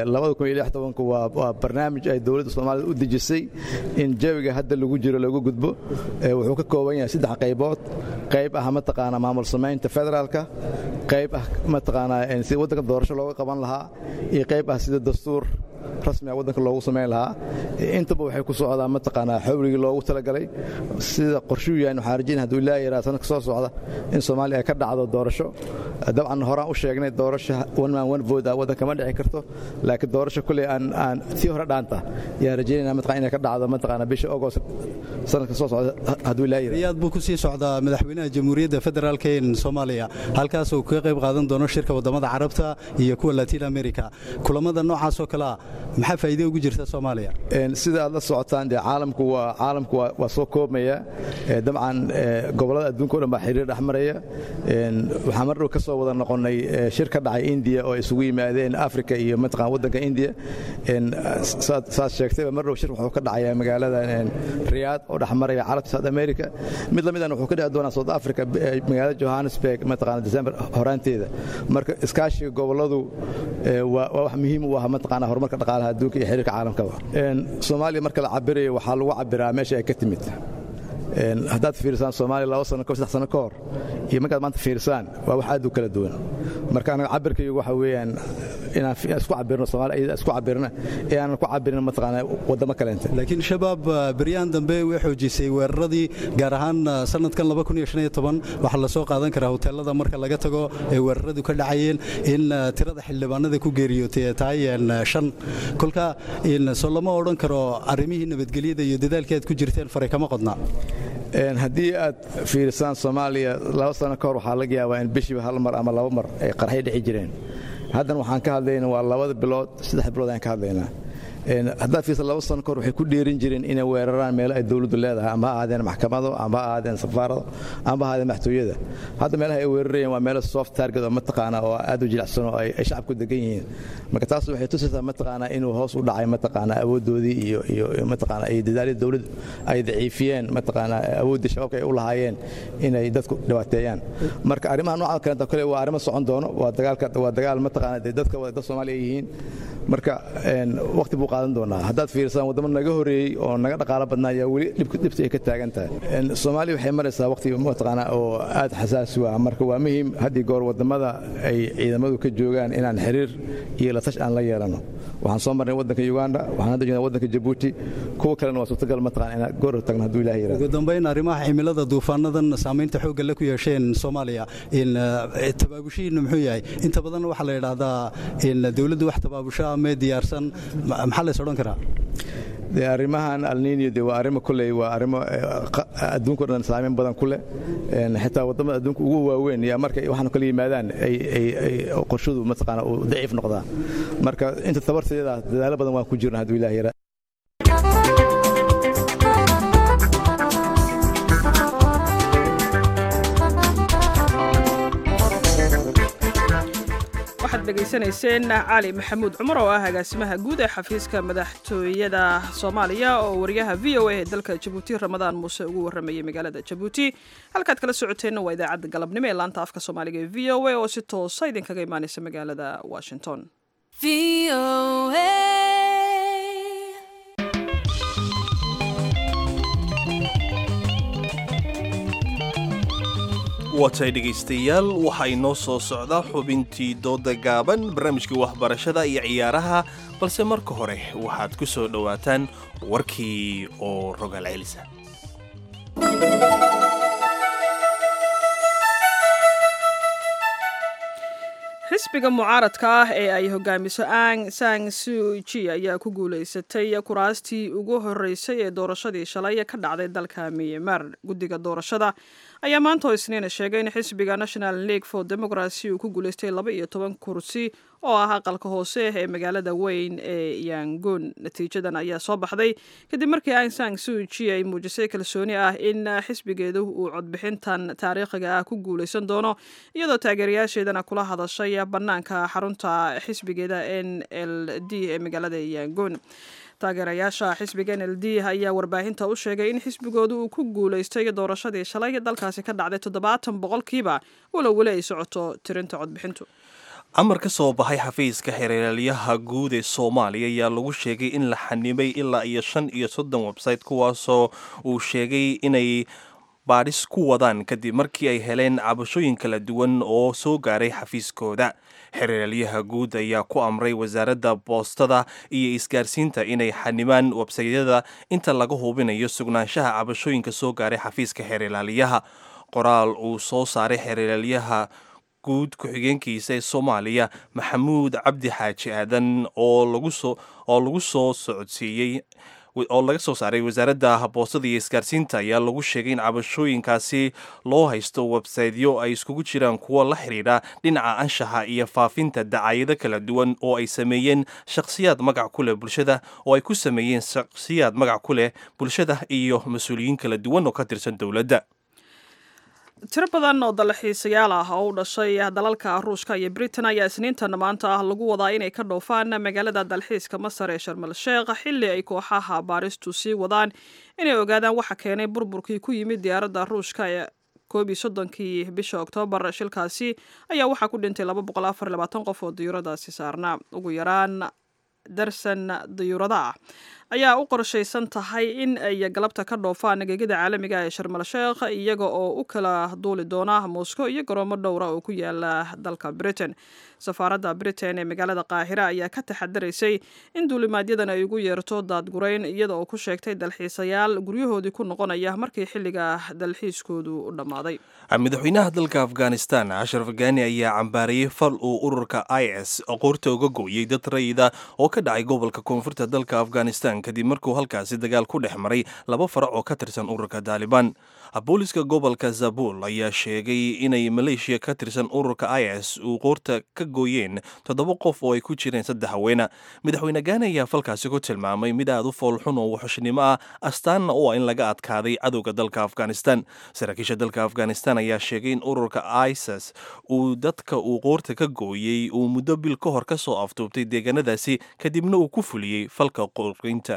waa barnaamij ay dowladda soomaalida u dejisay in jawiga hadda lagu jiro lagu gudbo wuxuu ka kooban yahay saddex qaybood qayb ah mataqaana maamul samaynta federaalka qayb ah mataqaanaa sida waddanka doorasho looga qaban lahaa iyo qayb ah sida dastuur rasmiga waddanka loogu samayn lahaa intaba waxay ku socdaa mataqaanaa xawligii loogu talagalay sida qorshuu yahay waxaan rajayna hadduu ilaaha yaraa sanadka soo socda in soomaaliya ay ka dhacdo doorasho dabcan horaan u sheegnay doorasho one man one vote ah waddanka ma dhici karto laakiin doorasho kulley aan aan tii hore dhaanta yaa rajaynayna mataqaan inay ka dhacdo mataqaanaa bisha agost sanadka soo socda hadduu ilaaha yaraa riyaad buu ku sii socdaa madaxweynaha jamhuuriyadda federaalka ee soomaaliya halkaas uu kaga qayb qaadan doono shirka wadamada carabta iyo kuwa latin america kulamada noocaas oo kalea maxaa faa'iido ugu jirta soomaaliya sida aad la socotaan dee caalamku waa caalamku waa soo koobmaya dabcan gobollada adduunka o dhan baa xiriir dhex maraya waxaan mar dhow ka soo wada noqonnay shir ka dhacay indiya oo isugu yimaadeen africa iyo mataqaan waddanka indiya saad sheegtayba mar dhow shir wuxuu ka dhacayaa magaalada riyaad oo dhex maraya carabta south america mid la midana wuxuu ka dhici doonaa south africa magaalada johannesburg mataqaana december horaanteeda marka iskaashiga gobolladu waa wax muhiim u ah mataqaana horumarka dhaqaalaha adduunka iyo xiriirka caalamkaba soomaaliya marka la cabirayo waxaa lagu cabiraa meesha ay ka timid haddaad fiirsaan soomaaliya laba sano ko saddex sano ka hor iyo markaad maanta fiirsaan waa wax aad u kala duwan marka anaga cabirkaygu waxa weeyaan inaan isku cabirno soomaaliya iyada isku cabirna ee aanan ku cabirin mataqaanaa waddamo kaleente laakiin shabaab beryahan dambe way xoojisay weeraradii gaar ahaan sanadkan waxaa la soo qaadan karaa hoteelada marka laga tago ee weeraradu ka dhacayeen in tirada xildhibaanada ku geeriyootay ee tahay shan kolka soo lama odhan karo arrimihii nabadgelyada iyo dadaalkii aad ku jirteen faray kama qodnaa haddii aad fiirisaan soomaaliya laba sano ka hor waxaa laga yaabaa in bishiiba hal mar ama laba mar ay qarxay dhici jireen haddana waxaan ka hadlayna waa labada bilood saddex bilood ayaan ka hadlaynaa haddaad fiirsa laba sano kahor waxay ku dheerin jireen inay weeraraan meelo ay dowladdu leedahay ama ha ahaadeen maxkamado ama ha ahaadeen safaarado ama ha ahaadeen maxtooyada hadda meelaha ay weerarayeen waa meelo soft target oo mataqaana oo aad u jilicsan oo ay shacabku degan yihiin marka taas waxay tusaysaa mataqaana inuu hoos u dhacay mataqaana awooddoodii iyo iyo mataqaana ay dadaalada dowladdu ay daciifiyeen mataqaana awooddii shabaabka ay u lahaayeen inay dadku dhibaateeyaan marka arrimaha noocan kalenta kale waa arrimo socon doono waa dagaalka waa dagaal mataqaana dee dadka dad Soomaaliya yihiin marka waqti buu qaadan doonaa haddaad fiirsaan waddamo naga horeeyey oo naga dhaqaalo badnaa ayaa weli dhibta ay ka taagan tahay soomaaliya waxay maraysaa waqti mataqaana oo aad xasaasi u ah marka waa muhiim haddii goor waddamada ay ciidamadu ka joogaan inaan xiriir iyo la tash aan la yeelano waxaan soo marnay waddanka uganda waxaan hadda joognaa waddanka jabuuti kuwa kalena waa suurtagal mataqaana inaan goor tagno hadduu ilaah yiraahdo ugu dambayn arrimaha cimilada duufaanadan saamaynta xoogga la ku yeesheen soomaaliya in tabaabushihiinna muxuu yahay inta badan waxaa la yidhaahdaa in dowladdu wax tabaabusho ah mee diyaarsan maxaa lays odhan karaa de arrimahan alninio de waa arrimo kulley waa arrimo adduunka o dhan saameyn badan ku leh xitaa waddamada adduunka ugu waaweyn yaa markay waxaan kala yimaadaan ay qorshadu mataqaana uu daciif noqdaa marka inta tabarteeda dadaalo badan waan ku jirna hadduu ilaah yaraa dhegaysanayseen cali maxamuud cumar oo ah agaasimaha guud ee xafiiska madaxtooyada soomaaliya oo wariyaha v o a ee dalka jabuuti ramadaan muuse ugu waramayay magaalada jabuuti halkaad kala socoteenna waa idaacadda galabnimo ee laanta afka soomaaliga ee v o a oo si toosa idinkaga imaaneysa magaalada washington watay dhegaystayaal waxaa inoo soo socda xubintii dooda gaaban barnaamijkii waxbarashada iyo ciyaaraha balse marka hore waxaad ku soo dhowaataan warkii oo rogaal celisa xisbiga mucaaradka ah ee ay hogaamiso ang sang suji ayaa ku guulaysatay kuraastii ugu horeysay ee doorashadii shalay ka dhacday dalka myanmar guddiga doorashada ayaa maanta oo isniina sheegay in xisbiga national league for democracy uu ku guulaystay laba iyo toban kursi oo ah aqalka hoose ee magaalada weyn ee yangon natiijadan ayaa soo baxday kadib markii ang sang suji ay muujisay kalsooni ah in xisbigeedu uu codbixintan taariikhiga ah ku guulaysan doono iyadoo taageerayaasheedana kula hadashay bannaanka xarunta xisbigeeda n l d ee magaalada yangon taageerayaasha xisbiga n l d ayaa warbaahinta u sheegay in xisbigoodu uu ku guulaystay doorashadii shalay dalkaasi ka dhacday toddobaatan boqolkiiba walow weli ay socoto tirinta codbixintu amar ka soo baxay xafiiska xereeralyaha guud ee soomaaliya ayaa lagu sheegay in la xanibay ilaa iyo shan iyo soddon website kuwaasoo uu sheegay inay baadhis ku wadaan kadib markii ay heleen cabashooyin kala duwan oo soo gaaray xafiiskooda xereeralyaha guud ayaa ku amray wasaaradda boostada iyo isgaarsiinta inay xanibaan websaydyada inta laga hubinayo sugnaanshaha cabashooyinka soo gaaray xafiiska xereeraalyaha qoraal uu soo saaray xereeraalyaha guud ku-xigeenkiisa ee soomaaliya maxamuud cabdi xaaji aadan oo lagu soo socodsiiyey oo laga soo saaray wasaaradda boostada iyo isgaarsiinta ayaa lagu sheegay in cabashooyinkaasi loo haysto websaytyo ay iskugu jiraan kuwo la xidhiidha dhinaca anshaxa iyo faafinta dacaayado kala duwan oo ay sameeyeen shakhsiyaad magac ku leh bulshada oo ay ku sameeyeen shakhsiyaad magac ku leh bulshada iyo mas-uuliyiin kala duwan oo ka tirsan dowladda tiro badan oo dalxiisayaal ah oo u dhashay dalalka ruushka iyo britain ayaa isniintan maanta ah lagu wadaa inay ka dhoofaan magaalada dalxiiska masar ee sharmal sheekh xilli ay kooxaha baaristu sii wadaan inay ogaadaan waxa keenay burburkii ku yimid diyaaradda ruushka ee koob iyo soddonkii bisha oktoobar shilkaasi ayaa waxaa ku dhintay laba boqol afar labaatan qof oo diyuuradaasi saarnaa ugu yaraan darsan diyuurada ah ayaa u qorshaysan tahay in ay galabta ka dhoofaan gegida caalamiga ee sharmal sheekh iyaga oo u kala duuli doona moscow iyo garoomo dhowra oo ku yaala dalka britain safaaradda britain ee magaalada qaahira ayaa ka taxadaraysay in duulimaadyadan ay ugu yeerto daadgurayn iyada oo ku sheegtay dalxiisayaal guryahoodii ku noqonaya markii xilliga dalxiiskoodu u dhammaaday madaxweynaha dalka afghanistan ashraf gani ayaa cambaarayey fal uu ururka i s qoorta uga gooyey dad rayida oo ka dhacay gobolka koonfurta dalka afghanistan kadib markuu halkaasi dagaal ku dhex maray laba farac oo ka tirsan ururka taalibaan booliska gobolka zabul ayaa sheegay inay maleeshiya ka tirsan ururka i s uu qoorta ka gooyeen toddoba qof oo ay ku jireen saddex haweena madaxweyne gaani ayaa falkaasi ku tilmaamay mid aad u foolxun oo waxushnimo ah astaanna u ah in laga adkaaday cadowga dalka afghanistan saraakiisha dalka afghanistan ayaa sheegay in ururka isis uu dadka uu qoorta ka gooyey uu muddo bil ka hor ka soo aftuubtay deegaanadaasi kadibna uu ku fuliyey falka qorqinta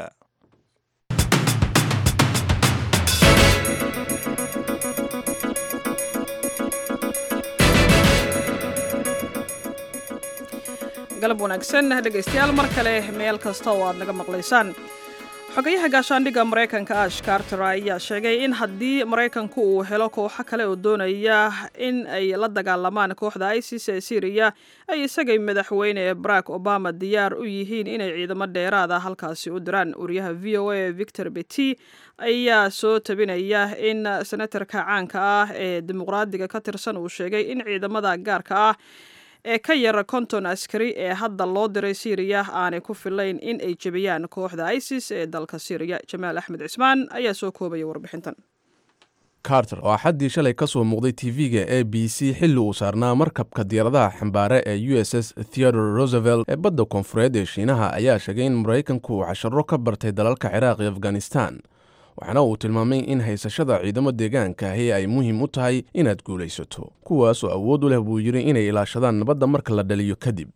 galab wanaagsan dhegaystayaal mar kale meel kasta oo aad naga maqlaysaan xogayaha gaashaandhigga maraykanka ash carter ayaa sheegay in haddii maraykanku uu helo kooxo kale oo doonaya in ay la dagaalamaan kooxda isis ee syriya ay isagay madaxweyne barack obama diyaar u yihiin inay ciidamo dheeraada halkaasi u diraan wariyaha v o a victor beti ayaa soo tabinaya in senatarka caanka ah ee dimuqraadiga ka tirsan uu sheegay in ciidamada gaarka ah ee ka yara konton askari ee hadda loo diray syriya aanay ku filayn in ay jebiyaan kooxda isis ee dalka syriya jamaal axmed cismaan ayaa soo koobaya warbixintan carter oo axaddii shalay ka soo muuqday tv-ga a b c xilli uu saarnaa markabka diyaaradaha xambaare ee u s s theodore roosevelt ee badda koonfureed ee shiinaha ayaa sheegay in maraykanku uu casharo ka bartay dalalka ciraaq iyo afghanistan waxaana uu tilmaamay in haysashada ciidamo deegaanka ahi ay muhiim u tahay inaad guulaysato kuwaasoo awood u leh buu yidhi inay ilaashadaan nabadda marka la dhaliyo kadib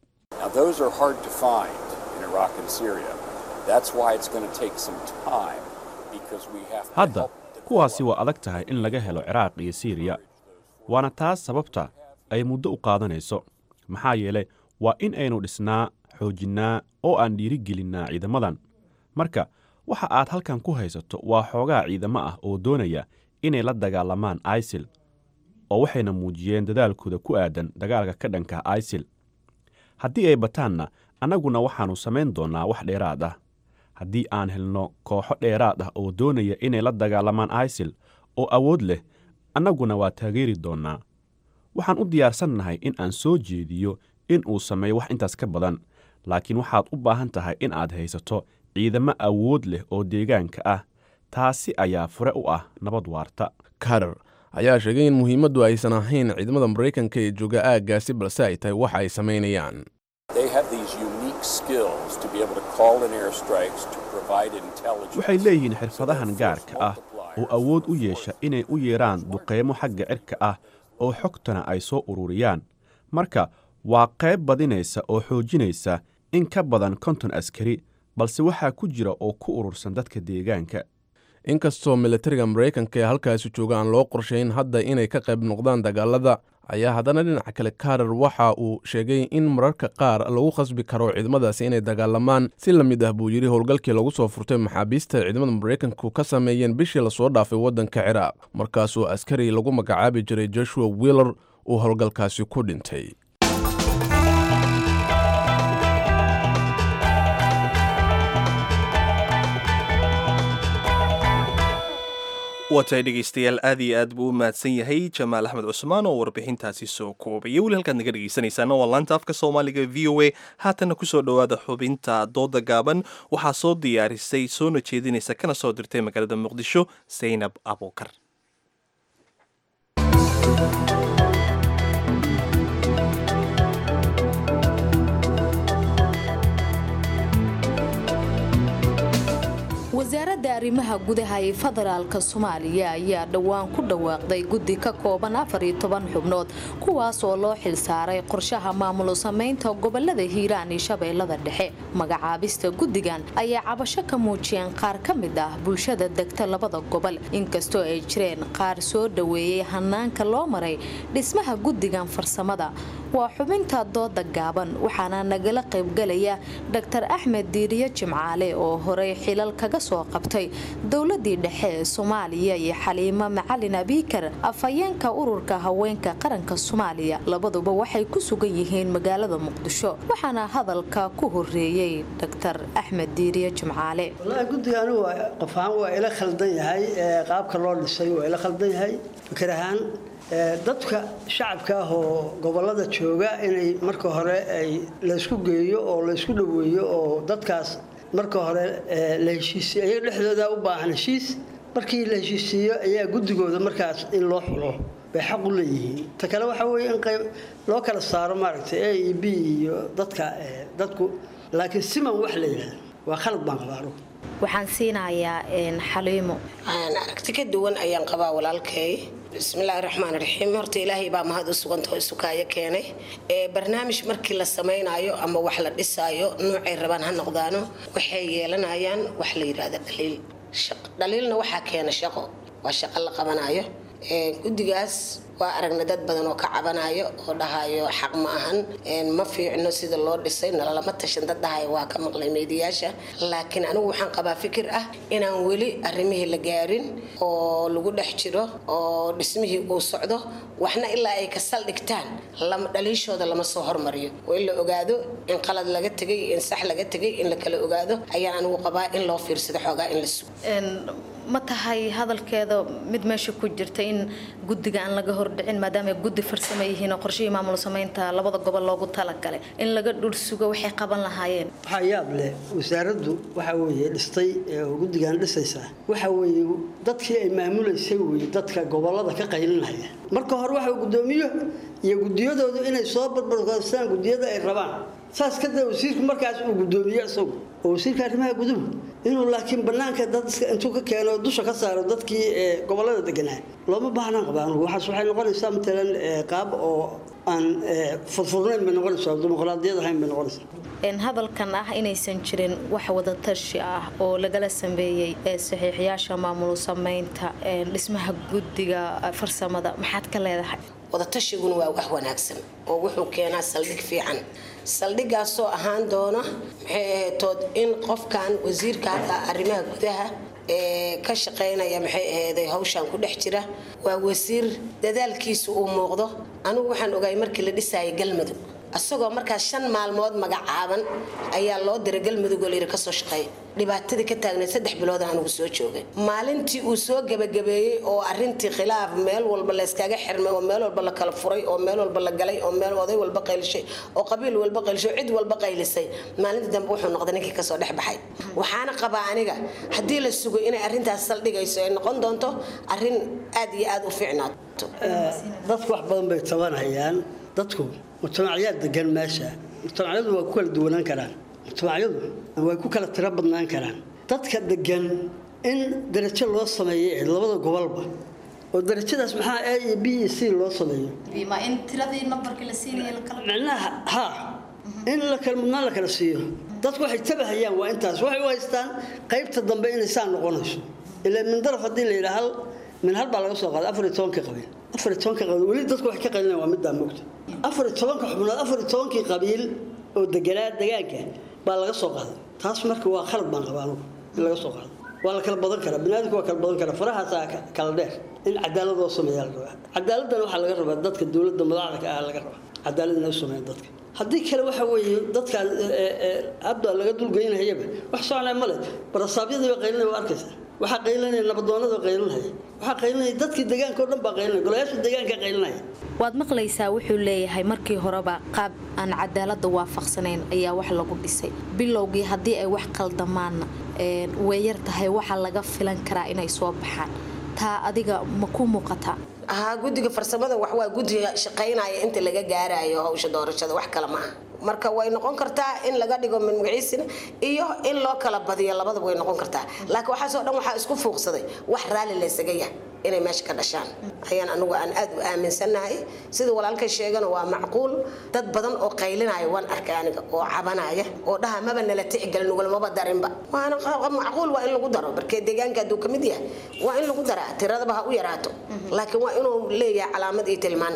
Now, those are hard to find in Iraq and Syria. That's why it's going to take some time because we have to hadda help kuwaasi waa adag tahay in laga helo ciraaq iyo siiriya waana taas sababta ay muddo u qaadanayso maxaa yeelay waa in aynu dhisnaa xoojinnaa oo aan dhiirigelinnaa ciidamadan marka waxa aad halkan ku haysato waa xoogaa ciidamo ah oo doonaya inay la dagaalamaan isil oo waxayna muujiyeen dadaalkooda ku aadan dagaalka ka dhanka isil haddii ay bataanna annaguna waxaannu samayn doonnaa wax dheeraad ah haddii aan helno kooxo dheeraad ah oo doonaya inay la dagaalamaan isil oo awood leh annaguna waa taageeri doonnaa waxaan u diyaarsannahay in aan soo jeediyo in uu sameeyo wax intaas ka badan laakiin waxaad u baahan tahay in aad haysato ciidamo awood leh oo deegaanka ah taasi ayaa fure u ah nabad waarta carter ayaa sheegay in muhiimaddu aysan ahayn ciidamada maraykanka ee jooga aaggaasi balse ay tahay waxa ay samaynayaan They have these unique skills to be able to call in airstrikes to provide intelligence. waxay leeyihiin xirfadahan gaarka ah oo awood u yeesha inay u yeedhaan duqeymo xagga cirka ah oo xogtana ay soo ururiyaan marka waa qayb badinaysa oo xoojinaysa in ka badan konton askari balse waxaa ku jira oo ku urursan dadka deegaanka inkastoo militariga maraykanka ee halkaasi jooga aan loo qorshayn hadda inay ka qayb noqdaan dagaalada ayaa haddana dhinaca kale karar waxa uu sheegay in mararka qaar lagu khasbi karo ciidamadaasi inay dagaalamaan si la mid ah buu yidhi howlgalkii lagu soo furtay maxaabiista ciidamada maraykanku ka sameeyeen bishii lasoo dhaafay waddanka ciraaq markaasoo askari lagu magacaabi jiray joshua willer uu howlgalkaasi ku dhintay waatahay dhegaystayaal aad iyo aad buu u mahadsan yahay jamaal axmed cusmaan oo warbixintaasi soo koobaya weli halkaad naga dhegaysanaysaana waa laanta afka soomaaliga v o a haatanna kusoo dhowaada xubinta dooda gaaban waxaa soo diyaarisay soona jeedinaysa kana soo dirtay magaalada muqdisho saynab abuukar wasaaradda arrimaha gudaha ee federaalka soomaaliya ayaa dhowaan ku dhawaaqday guddi ka kooban afar iyo toban xubnood kuwaas oo loo xilsaaray qorshaha maamulo samaynta gobolada hiiraan iyo shabeellada dhexe magacaabista guddigan ayaa cabasho ka muujiyeen qaar ka mid ah bulshada degta labada gobol inkastoo ay jireen qaar soo dhoweeyey hanaanka loo maray dhismaha guddigan farsamada waa xubinta dooda gaaban waxaana nagala qaybgalaya dr axmed diiriye jimcaale oo horey xilal kaga soo qabtay dowladii dhexe ee soomaaliya iyo xaliimo macalin abiikar afhayeenka ururka haweenka qaranka soomaaliya labaduba waxay ku sugan yihiin magaalada muqdisho waxaana hadalka ku horeeyey dr axmed diiriye jimcaale wallaahi guddiga anigu waa- qof ahaan waa ila khaldan yahay ee qaabka loo dhisay waa ila khaldan yahay fikir ahaan ee, dadka shacabka ah oo gobolada jooga inay marka hore ay laysku geeyo oo laysku dhoweeyo oo dadkaas marka hore ee, la heshiisiyo ayaga dhexdooda u baahan heshiis markii la heshiisiiyo ayaa guddigooda markaas in loo xulo bay xaq u leeyihiin ta kale waxaa weeye in qayb loo kala saaro maaragtay a e b iyo dadka ee, dadku laakiin siman wax la yidhahdo waa khalad baan qabaa anugu waxaan siinayaa xaliimo aragti ka duwan ayaan qabaa walaalkay bismillaahi raxmaan raxiim horta ilaahay baa mahad u suganta oo isukaayo keenay ee barnaamij markii la samaynayo ama wax la dhisaayo noocay rabaan ha noqdaano waxay yeelanayaan wax la yidhaahda dhaliil Shaq- dhaliilna waxaa keena shaqo waa shaqo la qabanayo Ee, guddigaas waa aragna dad badan oo ka cabanayo oo dhahayo xaq ma ahan Een, ma fiicno sida loo dhisay nalalama tashan dad dhahayo waa ka maqlay meediyaasha laakiin anigu waxaan qabaa fikir ah inaan weli arrimihii la gaarin oo lagu dhex jiro oo dhismihii uu socdo waxna ilaa ay ka saldhigtaan lama dhaliishooda lama soo hormariyo oo in la ogaado in qalad laga tegay in sax laga tegay in la kala ogaado ayaan anigu qabaa in loo fiirsado xoogaa in la sugo ma tahay hadalkeeda mid meesha ku jirta in guddiga aan laga hordhicin maadaama ay guddi farsamo yihiin oo qorshihii maamul samaynta labada gobol loogu talagalay in laga dhursugo waxay qaban lahaayeen waxaa yaab leh wasaaraddu waxa weeye dhistay ee guddigan dhisaysa waxa weeye dadkii ay maamulaysay weye dadka gobolada ka qaylinaya marka hore waxa guddoomiyo iyo guddiyadoodu inay soo barbarkoostaan guddiyada ay rabaan saas kadib wasiirku markaas uu guddoomiye isagu oo wasiirka arrimaha guduhu inuu laakiin banaanka dad intuu ka keeno dusha ka saaro dadkii gobolada deganaa looma baahnaan qaba anugu waxaas waxay noqonaysaa matalan qaab oo aan furfurnayn bay noqonaysaa dimuqraadiyad ahayn bay noqonaysaa hadalkan ah inaysan jirin wax wadatashi ah oo lagala sameeyey saxiixyaasha maamul samaynta dhismaha guddiga farsamada maxaad ka leedahay wadatashigun waa wax wanaagsan oo wuxuu keenaa saldhig fiican saldhigaasoo ahaan doona maxay ahaytood in qofkan wasiirka hadda arrimaha gudaha ee ka shaqaynaya maxay ahayday hawshan ku dhex jira waa wasiir dadaalkiisu uu muuqdo anigu waxaan ogaay markii la dhisayay galmudug asagoo markaas shan maalmood magacaaban ayaa loo diray galmudug oo layidhi kasoo shaqeeya dhibaatadii ka taagnayd saddex bilood anigu soo joogay maalintii uu soo gebagabeeyey oo arintii khilaaf meel walba layskaga xirmay oo meel walba la kala furay oo meel walba la galay oo meel oday walba qaylishay oo qabiil walba qaylishay oo cid walba qaylisay maalintii dambe wuxuu noqday ninkii kasoo dhex baxay waxaana qabaa aniga haddii la sugo inay arintaas saldhigayso ay noqon doonto arin aad iyo aad u fiicnaato dadku wax badan bay tabanayaan dadku mujtamacyaad degan meesha mujtamacyadu waa ku kala duwanaan karaan mujtamacyadu way ku kala tiro badnaan karaan dadka degan in darajo loo sameeyay ee labada gobolba oo darajadaas maxaa a iyo b iyo c loo sameeyo micnaha ha in la kala mudnaan la kala siiyo dadku waxay tabahayaan waa intaas waxay u haystaan qaybta dambe inay saa noqonayso ilaa min daraf haddii la yidhaa hal min hal baa laga soo qaaday afar iyo tobanka qabiil afar iyo tobanka qabiil weli dadku waxay ka qalinayaan waa middaa moogta afar iyo tobanka xubnood afar iyo tobankii qabiil oo deganaa degaanka baa laga soo qaaday taas marka waa khalad baan qabaa anugu in laga soo qaado waa la kala badan karaa biniaadamku waa kala badan karaa farahaasaa kala dheer in cadaalad loo sameeyaa la rabaa cadaaladdan waxaa laga rabaa dadka dowladda madaxda ka ah laga rabaa cadaalad inay u sameeyaan dadka haddii kale waxa weeye dadkaan hadda laga dulgeynahayaba wax soconaya male barasaabyadii baa qaylinaya waa arkaysaa waxaa qaylinaya nabadoonada qaylinaya waxaa qaylinaya dadkii deegaanka oo dhan baa qaylinaya golayaasha deegaanka qaylinaya waad maqlaysaa wuxuu leeyahay markii horeba qaab aan cadaalada waafaqsanayn ayaa wax lagu dhisay bilowgii haddii ay wax qaldamaanna way yar tahay waxa laga filan karaa inay soo baxaan taa adiga ma ku muuqataa ahaa guddiga farsamada wax waa guddiga shaqaynaya inta laga gaarayo hawsha doorashada wax kale ma aha marka way noqon kartaa in laga dhigo min magaciisina iyo in loo kala badiyo labadaba way noqon kartaa laakiin waxaasoo dhan waxaa isku fuuqsaday wax raalli laysaga yah inay meesha ka dhashaan ayaan anugu aan aad u aaminsannahay sida walaalkay sheegana waa macquul dad badan oo qaylinaya waan arkay aniga oo cabanaya oo dhaha maba nala tixgelin nugulmaba darinba waana macquul waa in lagu daro markee deegaanka hadduu ka mid yahay waa in lagu daraa tiradaba ha u yaraato laakiin waa inuu leeyahay calaamad iyo tilmaan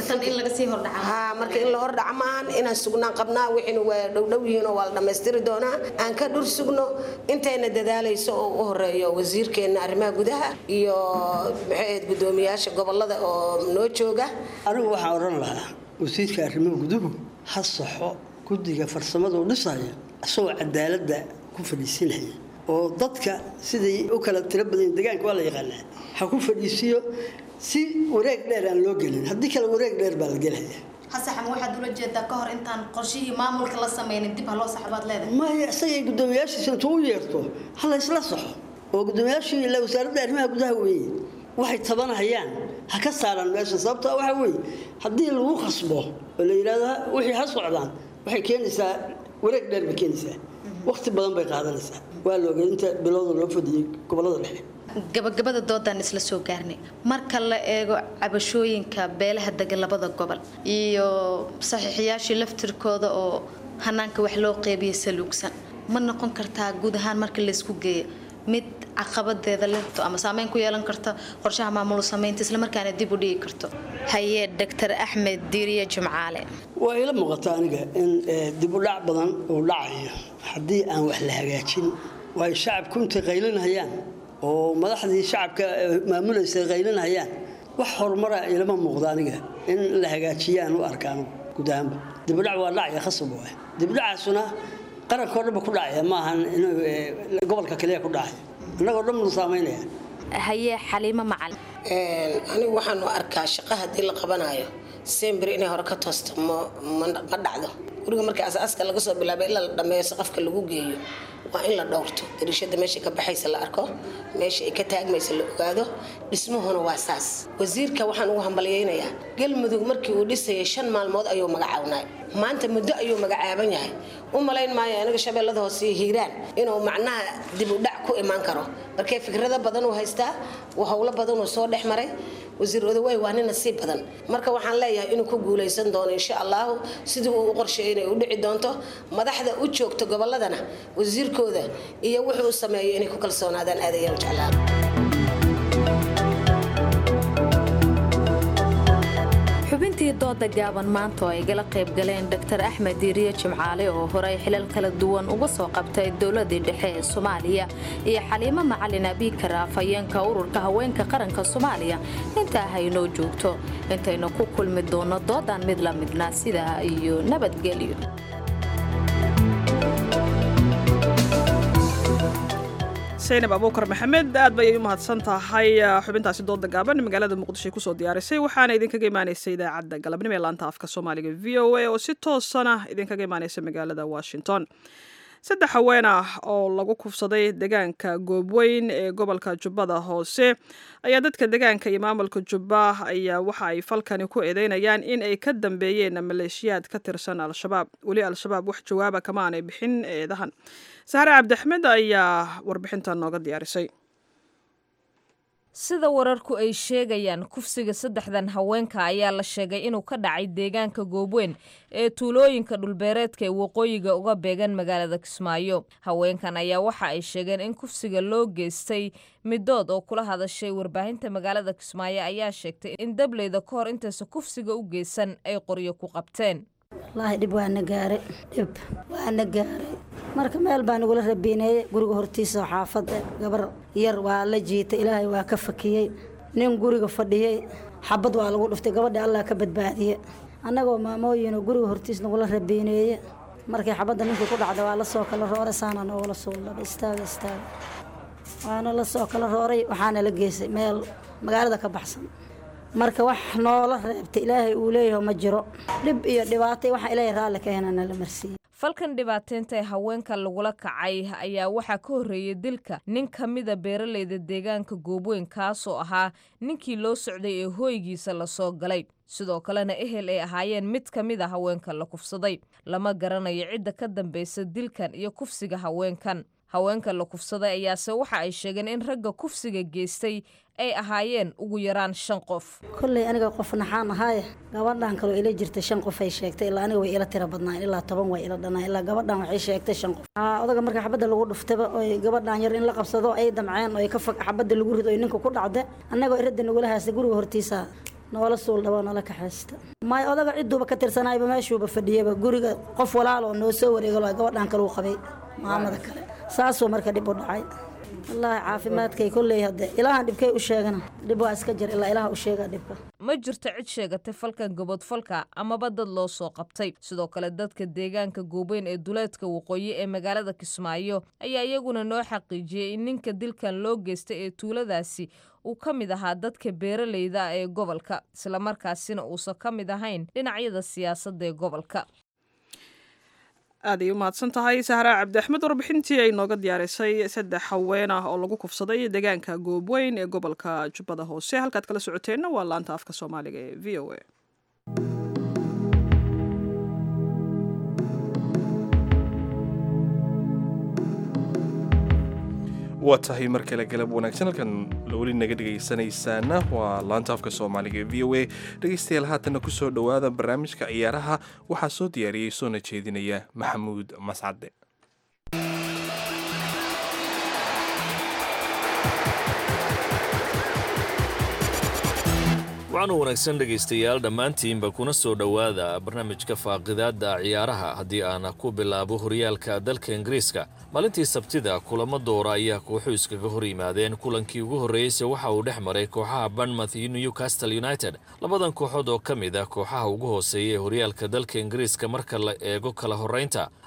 ha marka in la hordhaca maahan inaan sugnaan qabnaa wixiina waa dhowdhow yihiin oo waa la dhammaystiri doonaa aan ka dhur sugno intayna dadaalayso oo u horeeyo wasiirkeenna arrimaha gudaha iyo maxay ahayd guddoomiyaasha gobolada oo noo jooga anigu waxaan odhan lahaa wasiirka arrimaha guduhu ha saxo guddiga farsamada u dhisaya isagoo cadaaladda ku fadhiisinaya oo dadka siday u kala tiro badan deegaanka waa la yaqaanaa ha ku fadhiisiyo si wareeg dheer aan loo gelin haddii kale wareeg dheer baa la gelaya hasaxan waxaad ula jeedaa ka hor intaan qorshihii maamulka la sameynin dib ha loo saxbaad leedahay maya isagay guddoomiyaashiisa intuu u yeerto ha la isla saxo oo guddoomiyaashii ila wasaaradda arrimaha gudaha weeye waxay tabanahayaan ha ka saaraan meesha sababto waxa weeye haddii lagu khasbo oo la yidhahdo wixii ha socdaan waxay keenaysaa wareeg dheer bay keenaysaa waqti badan bay qaadanaysaa waa la ogay inta bilowda loo fadiyey gobolada dhexe gabagabada doodaan isla soo gaarnay marka la eego cabashooyinka beelaha degan labada gobol iyo saxiixiyaashii laftirkooda oo hanaanka wax loo qeybiya saluugsan ma noqon kartaa guud ahaan marka laysku geeyo mid caqabadeeda lehto ama saameyn ku yeelan karta qorshaha maamul samaynta islamarkaana dib u dhigi karto haye doctor axmed diiriye jimcaale waa ila muuqata aniga in dib u dhac badan uu dhacayo haddii aan wax la hagaajin waay shacabku intay qaylinayaan oo madaxdii shacabka maamulaysa qaylinayaan wax horumara ilama muuqda aniga in la hagaajiyaan u arkaan guud ahaanba dibudhac waa dhacaya khasab waay dibudhacaasuna qaranka oo dhanba ku dhacaya maahan gobolka kaliya ku dhacaya annagoo dhan buu saameynaya haye xaliimo macalin anigu waxaan u arkaa shaqo haddii la qabanayo sembir inay hore ka toosto ma dhacdo guriga markii asaaska laga soo bilaabay ilaa la dhammeeyo saqafka lagu geeyo waa in la dhowrto dariishada meesha ka baxaysa la arko meesha ay ka taagmaysa la ogaado dhismuhuna waa saas wasiirka waxaan ugu hambalyaynayaa galmudug markii uu dhisayay shan maalmood ayuu magacaabnay maanta muddo ayuu magacaaban yahay u malayn maayo aniga shabeellada hoose iyo hiiraan inuu macnaha dib u dhac ku imaan karo markee fikrado badan uu haystaa howlo badan uu soo dhex maray wasiir odawaay waa nin nasiib badan marka waxaan leeyahay inuu ku guulaysan doono insha allahu sidii uu u qorsheeyay inay u dhici doonto madaxda u joogta gobolladana wasiirkooda iyo wuxuu u sameeyo inay ku kalsoonaadaan aad ayaan jeclaa xubintii dooda gaaban maanta oo ay gala qayb galeen dr axmed diiriye jimcaale oo horey xilal kala duwan uga soo qabtay dowladii dhexe ee soomaaliya iyo xaliimo macalin abiikar afhayeenka ururka haweenka qaranka soomaaliya intaa haynoo joogto intaynu ku kulmi doonno doodan mid la midna sidaa iyo nabadgelyo saynab abuukar maxamed aad bayay u mahadsan tahay xubintaasi dooda gaaban magaalada muqdisho ay kusoo diyaarisay waxaana idinkaga imaanaysa idaacadda galabnimo ee laanta afka soomaaliga v o a oo si toosana idinkaga imaanaysa magaalada washington saddex haween ah oo lagu kufsaday deegaanka goobweyn ee gobolka jubbada hoose ayaa dadka deegaanka iyo maamulka jubba ayaa waxa ay falkani ku eedeynayaan in ay ka dambeeyeen maleeshiyaad ka tirsan al-shabaab weli al-shabaab wax jawaaba kama aanay bixin eedahan saare cabdiaxmed ayaa warbixintan nooga diyaarisay sida wararku ay sheegayaan kufsiga saddexdan haweenka ayaa la sheegay inuu ka dhacay deegaanka goobweyn ee tuulooyinka dhulbeereedka ee waqooyiga uga beegan magaalada kismaayo haweenkan ayaa waxa ay sheegeen in kufsiga loo geystay midood oo kula hadashay warbaahinta magaalada kismaayo ayaa sheegtay in dableyda ka hor intaysa kufsiga u geysan ay qoryo ku qabteen wallaahi dhib waana gaaray dhib waana gaaray marka meel baa nagula rabiineeyey guriga hortiisa oo xaafada gabar yar waa la jiitay ilaahay waa ka fakiyey nin guriga fadhiyey xabad waa lagu dhuftay gabadha allah ka badbaadiye annagoo maamooyinoo guriga hortiis nagula rabiineeye markii xabadda ninkii ku dhacda waa la soo kala rooray saana noogala suullaba istaaga istaaga waana la soo kala rooray waxaana la geysay meel magaalada ka baxsan marka wax noola reebta ilaahay uu leeyaho ma jiro dhib iyo dhibaatay waxa ilaahay raalli ka henana la marsiiyey falkan dhibaateynta ee haweenka lagula kacay ayaa waxaa ka horreeyay dilka nin ka mida beeralayda deegaanka goobweyn kaasoo ahaa ninkii loo socday ee hooygiisa lasoo galay sidoo kalena ehel ay ahaayeen mid ka mid a haweenka la kufsaday lama garanayo cidda ka dambaysa dilkan iyo kufsiga haweenkan haweenka la kufsaday ayaase waxa ay sheegeen in ragga kufsiga geystay ay ahaayeen ugu yaraan shan qof kolley aniga qof naxaan ahaaye gabadhan kaloo ila jirta shan qof ay sheegtay ilaa aniga way ila tira badnaan ilaa toban way ila dhanaan ilaa gabadhan waxay sheegtay shan qof odaga marka xabadda lagu dhuftaba oy gabadhan yar in la qabsado ay damceen oy ka fog xabadda lagu rido oy ninka ku dhacda annagoo iradda nagula haasta guriga hortiisa noola suul dhabo noola kaxaysta may odaga ciduuba ka tirsanayba meeshuuba fadhiyaba guriga qof walaaloo noo soo wareegalo gabadhan kaleu qabay maamada kale saasuu marka dhib u dhacay wallaahi caafimaadkay kolley hadde ilaahan dhibkay u sheegana dhib waa iska jir ilaa ilaah u sheegaa dhibka ma jirto cid sheegatay falkan gobodfalka amaba dad loo soo qabtay sidoo kale dadka deegaanka goobeyn ee duleedka waqooyi ee magaalada kismaayo ayaa iyaguna noo xaqiijiyey in ninka dilkan loo geystay ee tuuladaasi uu ka mid ahaa dadka beeralayda ee gobolka islamarkaasina uusan ka mid ahayn dhinacyada siyaasadda ee gobolka aad ay u mahadsan tahay sahraa cabdiaxmed warbixintii ay nooga diyaarisay saddex haween ah oo lagu kufsaday deegaanka goobweyn ee gobolka jubbada hoose halkaad kala socoteenna waa laanta afka soomaaliga ee v o a waa tahay mar kale galab wanaagsan halkan weli naga dhegaysanaysaana waa laanta afka soomaaliga ee v o a dhegaystayaal haatanna ku soo dhowaada barnaamijka ciyaaraha waxaa soo diyaariyey soona jeedinaya maxamuud mascade waxaanu wanaagsan dhegaystayaal dhammaantiinba kuna soo dhowaada barnaamijka faaqidaadda ciyaaraha haddii aan ku bilaabo horyaalka dalka ingiriiska maalintii sabtida kulamo doora ayaa kooxu iskaga hor yimaadeen kulankii ugu horreeyeyse waxa uu dhex maray kooxaha banmouth iyo newcastle united labadan kooxood oo ka mid ah kooxaha ugu hooseeya ee horyaalka dalka ingiriiska marka la eego kala horraynta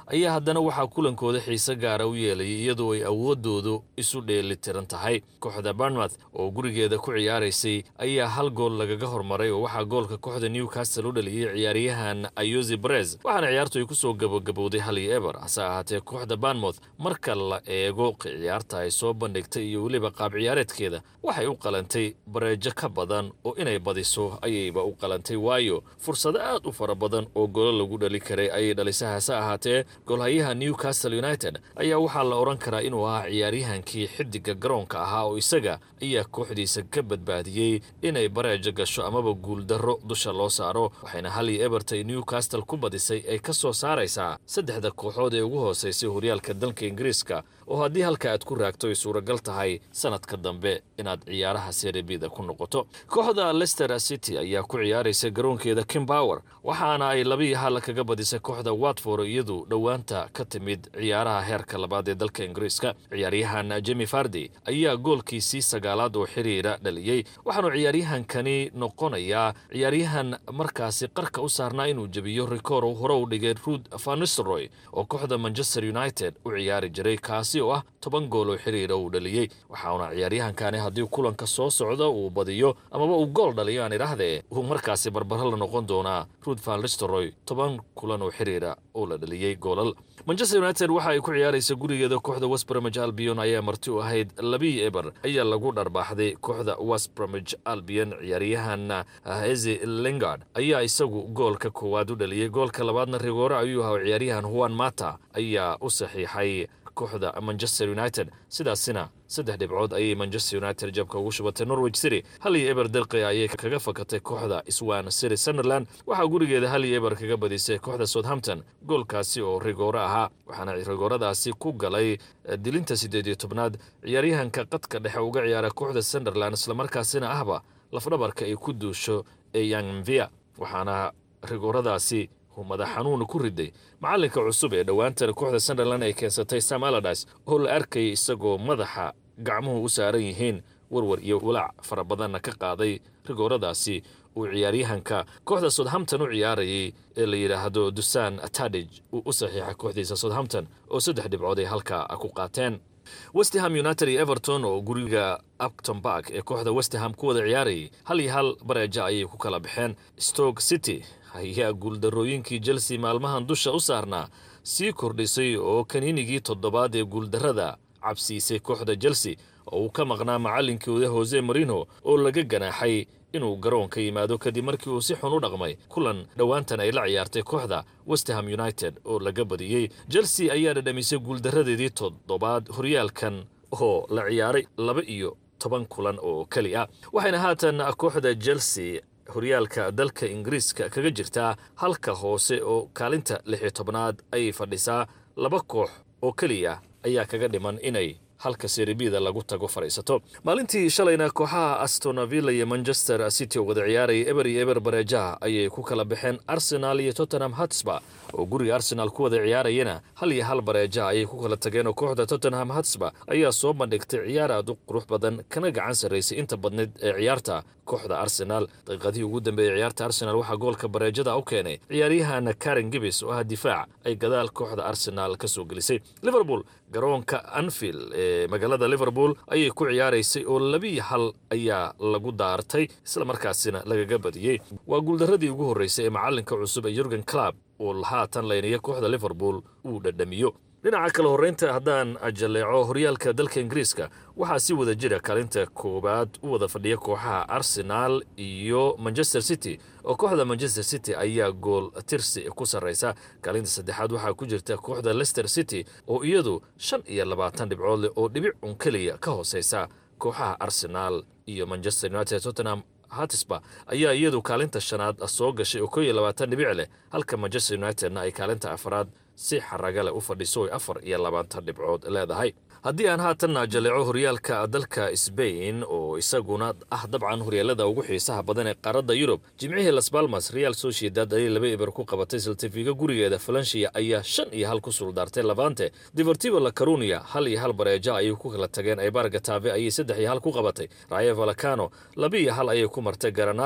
ayaa haddana waxaa kulankooda xiise gaara u yeelayay iyadoo ay awooddoodu isu dheeli tiran tahay kooxda barnmouth oo gurigeeda ku ciyaaraysay ayaa hal gool lagaga hormaray oo waxaa goolka kooxda newcastle u dhaliyey ciyaaryahan ayosi brez waxaana ciyaartu ay ku soo gabagabowday hal iyo eber hase ahaatee kooxda barnmouth marka la eego ciyaarta ay soo bandhigtay iyo weliba qaab ciyaareedkeeda waxay u qalantay bareejo ka badan oo inay badiso ayayba u qalantay waayo fursado aad u fara badan oo golo lagu dhali karay ayay dhalisay hase ahaatee goolhayaha newcastle united ayaa waxaa la odhan karaa inuu ahaa ciyaaryahankii xidiga garoonka ahaa oo isaga ayaa kooxdiisa ka badbaadiyey inay bareejo gasho amaba guuldarro dusha loo saaro waxayna hal iyo ebertay newcastle ku badisay ay ka soo saaraysaa saddexda kooxood ee ugu hoosaysay horyaalka dalka ingiriiska oo haddii halka aad ku raagto ay suuragal tahay sanadka dambe inaad ciyaaraha serebida ku noqoto kooxda lester city ayaa ku ciyaaraysa garoonkeeda kimbower waxaana ay labiiyo hal kaga badisay kooxda watford iyadu dhowaanta ka timid ciyaaraha heerka labaad ee dalka ingiriiska ciyaaryahan jemi fardi ayaa goolkiisii sagaalaad oo xiriira dhaliyey waxaanu ciyaaryahankani noqonayaa ciyaaryahan markaasi qarka u saarnaa inuu jebiyo rikoor hore u dhigay ruud vanisroy oo kooxda manchester united u ciyaari jiray kaasi oo ah toban gool oo xiriira uu dhaliyey waxauna ciyaaryahankani haddii kulanka soo socda uu badiyo amaba uu gool dhaliyo aan idhaahdee uu markaasi barbaro la noqon doonaa ruud vanlistroy toban kulan oo xiriira oo la dhaliyey goolal manchester united waxa ay ku ciyaaraysa gurigeeda kooxda westbramage albion ayaa marti u ahayd labii eber ayaa lagu dharbaaxday kooxda westbramage albion ciyaaryahan hezi lingard ayaa isagu goolka koowaad u dhaliyey goolka labaadna rigoore ayuu ahaa ciyaaryahan juan mata ayaa u saxiixay kooxda manchester united sidaasina saddex dhibcood ayay manchester united jabka ugu shubatay norwich city hal iyo eber dalqi ayay kaga fakatay kooxda swan city sunderland waxaa gurigeeda hal iyo eber kaga badisay kooxda southampton goolkaasi oo rigoore ahaa waxaana rigooradaasi ku galay dilinta siddeed iyo tobnaad ciyaaryahanka qadka dhexe uga ciyaara kooxda sunderland islamarkaasina ahba lafdhabarka ay ku duusho ee yangmvia waxaana rigooradaasi madax xanuuna ku riday macalinka cusub ee dhowaantan kooxda sunderland ay keensatay sam aladis oo la arkayay isagoo madaxa gacmuhu u saaran yihiin warwar iyo walaac fara badanna ka qaaday rigooradaasi uu ciyaaryahanka kooxda southampton u ciyaarayay ee la yidhaahdo dusan tadij uu u saxiixay kooxdiisa southampton oo saddex dhibcood ay halkaa ku qaateen westham united iyo everton oo guriga upton bark ee kooxda westham ku wada ciyaarayay hal iyo hal bareeja ayay ku kala baxeen stoke city ayaa guuldarrooyinkii chelsea maalmahan dusha u saarnaa sii kordhisay oo kaniinigii toddobaad ee guuldarrada cabsiisay kooxda chelsea oo uu ka maqnaa macalinkooda hose marino oo laga ganaaxay inuu garoonka yimaado kadib markii uu si xun u dhaqmay kulan dhowaantan ay la ciyaartay kooxda westham united oo laga badiyey chelsea ayaa dhadhamisay guuldarradeedii toddobaad horyaalkan oo la ciyaaray laba iyo toban kulan oo keli ah waxayna haatan kooxda chelsea horyaalka dalka ingiriiska kaga jirtaa halka hoose oo kaalinta lix iyo tobnaad ayay fadhisaa laba koox oo keliya ayaa kaga dhiman inay halka seribida lagu tago fadhiisato maalintii shalayna kooxaha astonavilla iyo manchester city oo wada ciyaaraya eber iyo eber bareejaha ayay ku kala baxeen arsenal iyo tottenham hatsba oo guriga arsenal ku wada ciyaarayana hal iyo hal bareejaha ayay ku kala tageen oo kooxda tottenham hatsba ayaa soo bandhigtay ciyaar aad u qurux badan kana gacan sarraysay inta badneed ee ciyaarta kooxda arsenal daqiiqadihii ugu dambeeyey ciyaarta arsenal waxaa goolka bareejada u keenay ciyaaryahan karen gibis oo ah difaac ay gadaal kooxda arsenal ka soo gelisay liverpool garoonka anfield ee magaalada liverpool ayay ku ciyaaraysay oo labiiyo hal ayaa lagu daartay islamarkaasina lagaga badiyey waa guuldarradii ugu horreysay ee macalinka cusub ee yurgen club oo haatan laynaya kooxda liverpool uu dhadhamiyo dhinaca kale horreynta haddaan jaleeco horyaalka dalka ingiriiska waxaa si wada jira kaalinta koowaad u wada fadhiya kooxaha arsenal iyo manchester city oo kooxda manchester city ayaa gool tirsi ku sarraysa kaalinta saddexaad waxaa ku jirta kooxda leicester city oo iyadu shan iyo labaatan dhibcood leh oo dhibic un keliya ka hooseysa kooxaha arsenal iyo manchester united tottenham hatisba ayaa iyadu kaalinta shanaad soo gashay oo koo iyo labaatan dhibic leh halka manchester unitedna ay kaalinta afraad si xaraga leh u fadhiso oy afar iyo labaatan dhibcood leedahay haddii aan haatanna jaleeco horyaalka dalka sbain oo isaguna ah dabcan horyaalada ugu xiisaha badan ee qaaradda yurub jimcihii las balmas real sociedad ayay laba eber ku qabatay saltifiga gurigeeda falanshia ayaa shan iyo hal ku suldaartay lavante deportivo la carunia hal iyo hal bareeja ayay ku kala tageen ebar gatave ayay saddex iyo hal ku qabatay rayo valacano laba iyo hal ayay ku martay garanada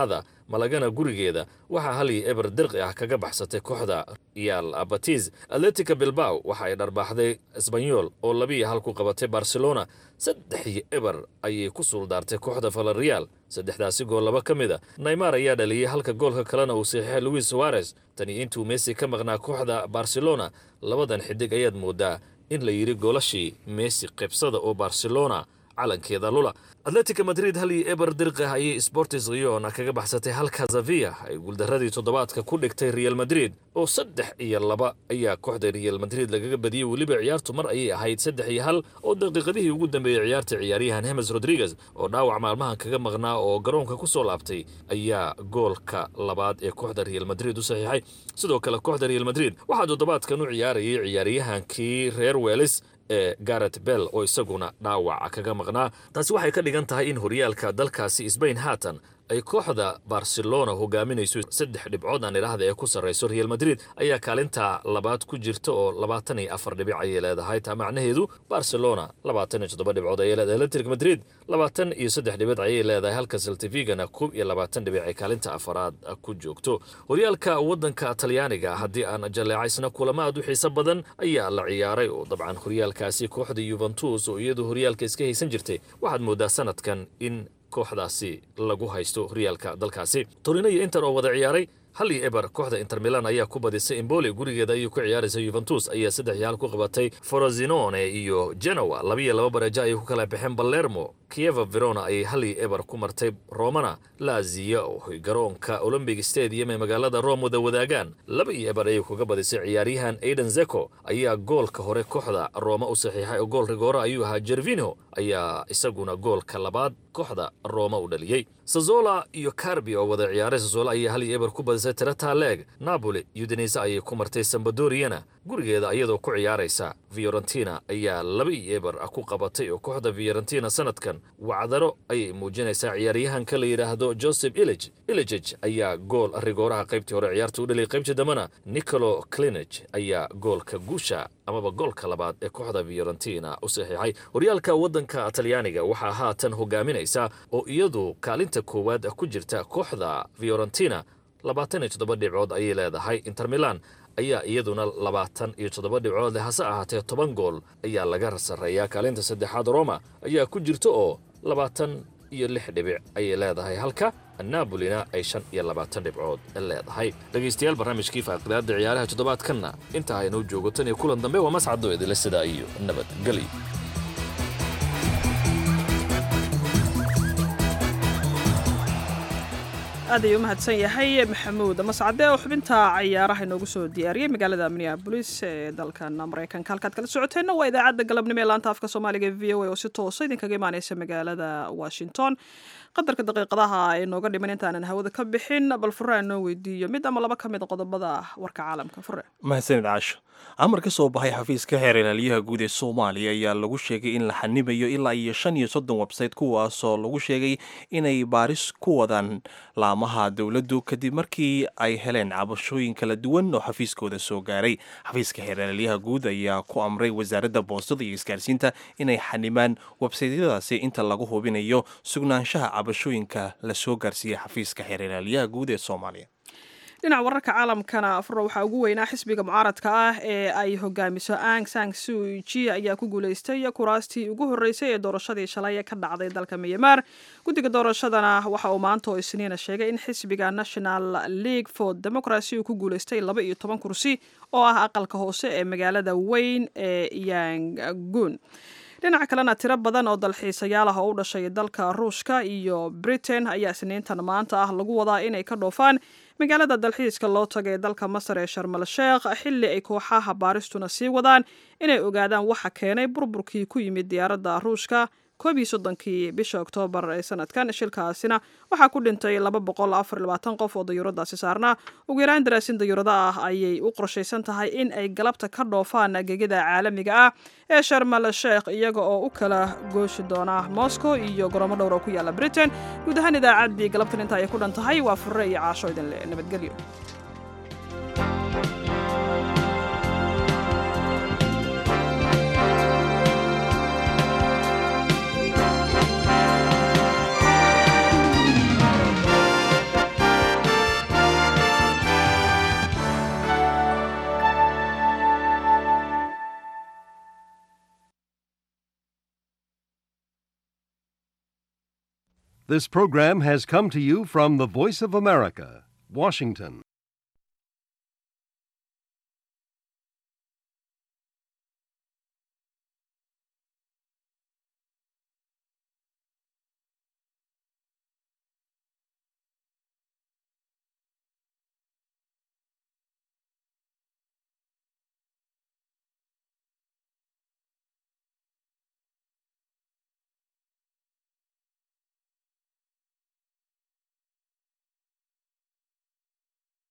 malagana gurigeeda waxaa hal iyo eber dirqi ah kaga baxsatay kooxda real batiz atletica bilbao waxa ay dharbaaxday esbanyol oo labiiyo hal ku qabatay barcelona saddex iyo eber ayay ku suuldaartay kooxda valerial saddexdaasi gool laba ka mid a naymar ayaa dhaliyey halka goolka kalena uu saxiixay luis suarez tani intuu messi ka maqnaa kooxda barcelona labadan xidig ayaad moodaa in la yidhi goolashii messi qeybsada oo barcelona calankeeda lula atletica madrid hal iyo eber dirqah ayay sportis riona kaga baxsatay halka zavia ay guuldaradii toddobaadka ku dhigtay real madrid oo saddex iyo laba ayaa kooxda real madrid lagaga badiyey weliba ciyaartu mar ayay ahayd saddex iyo hal oo daqiiqadihii ugu dambeeyey ciyaarta ciyaaryahan hemes rodriguez oo dhaawac maalmahan kaga maqnaa oo garoonka ku soo laabtay ayaa goolka labaad ee kooxda real madrid u saxiixay sidoo kale kooxda real madrid waxaa toddobaadkan u ciyaarayay ciyaaryahankii reer welis ee garet bell oo isaguna dhaawaca kaga maqnaa taasi waxay ka dhigan tahay in horyaalka dalkaasi sbain haatan ay kooxda barcelona hogaaminayso saddex dhibcood aan idhaahda ee ku sarrayso real madrid ayaa kaalinta labaad ku jirta oo labaatan iyo afar dhibic ayay leedahay taa macnaheedu barcelona labaatan iyo toddoba dhibcood ayay leedahay electric madrid labaatan iyo saddex dhibic ayay leedahay halka seltivigana koob iyo labaatan dhibic ay kaalinta afaraad ku joogto horyaalka waddanka talyaaniga haddii aan jaleecaysna kulamo aad u xiiso badan ayaa la ciyaaray oo dabcan horyaalkaasi kooxda yuventus oo iyadu horyaalka iska haysan jirtay waxaad moodaa sanadkan in kooxdaasi lagu haysto horyaalka dalkaasi torino iyo inter oo wada ciyaaray hal iyo eber kooxda inter milan ayaa ku badisay emboli gurigeeda ayuu ku ciyaaraysa yuventus ayaa saddex iyo hal ku qabatay forozinone iyo genoa labiiyo laba bareejo ayay ku kala baxeen balermo kieva verona ayay hal iyo eber ku martay romana lazia oo garoonka olombic stadium ee magaalada rome wada wadaagaan laba iyo eber ayay kuga badisay ciyaaryahan aiden zeko ayaa goolka hore kooxda roma u saxiixay oo gool rigoora ayuu ahaa jervino ayaa isaguna goolka labaad kooxda roma u dhaliyey sazola iyo carbi oo wada ciyaaray sazola ayaa hal iyo eber ku badisay tirata leeg napoli udinese ayay ku martay sambadoriana gurigeeda iyadoo ku ciyaaraysa fiorentina ayaa laba iyo eber ku qabatay oo kooxda fiorentina sanadkan wacdaro ayay muujinaysaa ciyaaryahanka la yidhaahdo joseph ilij ilijij ayaa gool rigooraha qaybtii hore ciyaarta u dhaliyay qaybtii dambena nicolo clinich ayaa goolka guusha amaba goolka labaad ee kooxda fiorentina u saxiixay horyaalka waddanka talyaaniga waxaa haatan hogaaminaysa oo iyadu kaalinta koowaad ku jirta kooxda fiorentina labaatan iyo toddoba dhibcood ayay leedahay inter milan ayaa iyaduna labaatan iyo toddoba dhibcood leh hase ahaatee toban gool ayaa laga sarreeyaa kaalinta saddexaad roma ayaa ku jirta oo labaatan iyo lix dhibic ayay leedahay halka nabolina ay shan iyo labaatan dhibcood leedahay dhegaystayaal barnaamijkii faaqidaada ciyaaraha toddobaadkanna inta aynuu joogo tan iyo kulan dambe waa mascado idinle sidaa iyo nabadgelyo aad ayuu u mahadsan yahay maxamuud mascade oo xubinta ciyaaraha inoogu soo diyaariyey magaalada minneabolis ee dalkan maraykanka halkaad kala socoteenna waa idaacadda galabnimo ee laanta afka soomaaliga e v o a oo si toosa idinkaga imaaneysa magaalada washington qadarka daqiiqadaha ee nooga dhiman intaanan hawada ka bixin bal furaan noo weydiiyo mid ama laba ka mid qodobada warka caalamka fure mahadsanid caasho amar ka soo baxay xafiiska xeer ilaaliyaha guud ee soomaaliya ayaa lagu sheegay in la xanibayo ilaa iyo shan iyo soddon websayte kuwaasoo lagu sheegay inay baaris ku wadaan laamaha dowladdu kadib markii ay heleen cabashooyin kala duwan oo xafiiskooda soo gaaray xafiiska xeer ilaaliyaha guud ayaa ku amray wasaaradda boostada iyo isgaarsiinta inay xanimaan websaytyadaasi inta lagu hubinayo sugnaanshaha cabashooyinka la soo gaarsiiyey xafiiska xeer ilaaliyaha guud ee soomaaliya dhinaca wararka caalamkana afro waxaa ugu weynaa xisbiga mucaaradka ah ee ay hogaamiso ang sang suji ayaa ku guuleystay kuraastii ugu horreysay ee doorashadii shalay ee ka dhacday dalka myanmar guddiga doorashadana waxa uu maanta oo isniina sheegay in xisbiga national league for democracy uu ku guuleystay laba iyo toban kursi oo ah aqalka hoose ee magaalada weyn ee yangun dhinaca kalena tiro badan oo dalxiisayaal ah oo u dhashay dalka ruushka iyo britain ayaa isniintan maanta ah lagu wadaa inay ka dhoofaan magaalada dalxiiska loo tagay dalka masar ee sharmal sheekh xilli ay kooxaha baaristuna sii wadaan inay ogaadaan waxa keenay burburkii ku yimid diyaaradda ruushka koob iyo soddonkii bisha oktoobar ee sanadkan shilkaasina waxaa ku dhintay laba boqol afar labaatan qof oo dayuuradaasi saarnaa ugu yaraan daraasin dayuurada ah ayay u qorshaysan tahay in ay galabta ka dhoofaan gegida caalamiga ah ee sharmal sheekh iyaga oo u kala gooshi doona moscow iyo goroomo dhowr oo ku yaala britain guud ahaan idaacaddii galabtan inta ay ku dhan tahay waa furre iyo caasho idinle nabadgelyo This program has come to you from the Voice of America, Washington.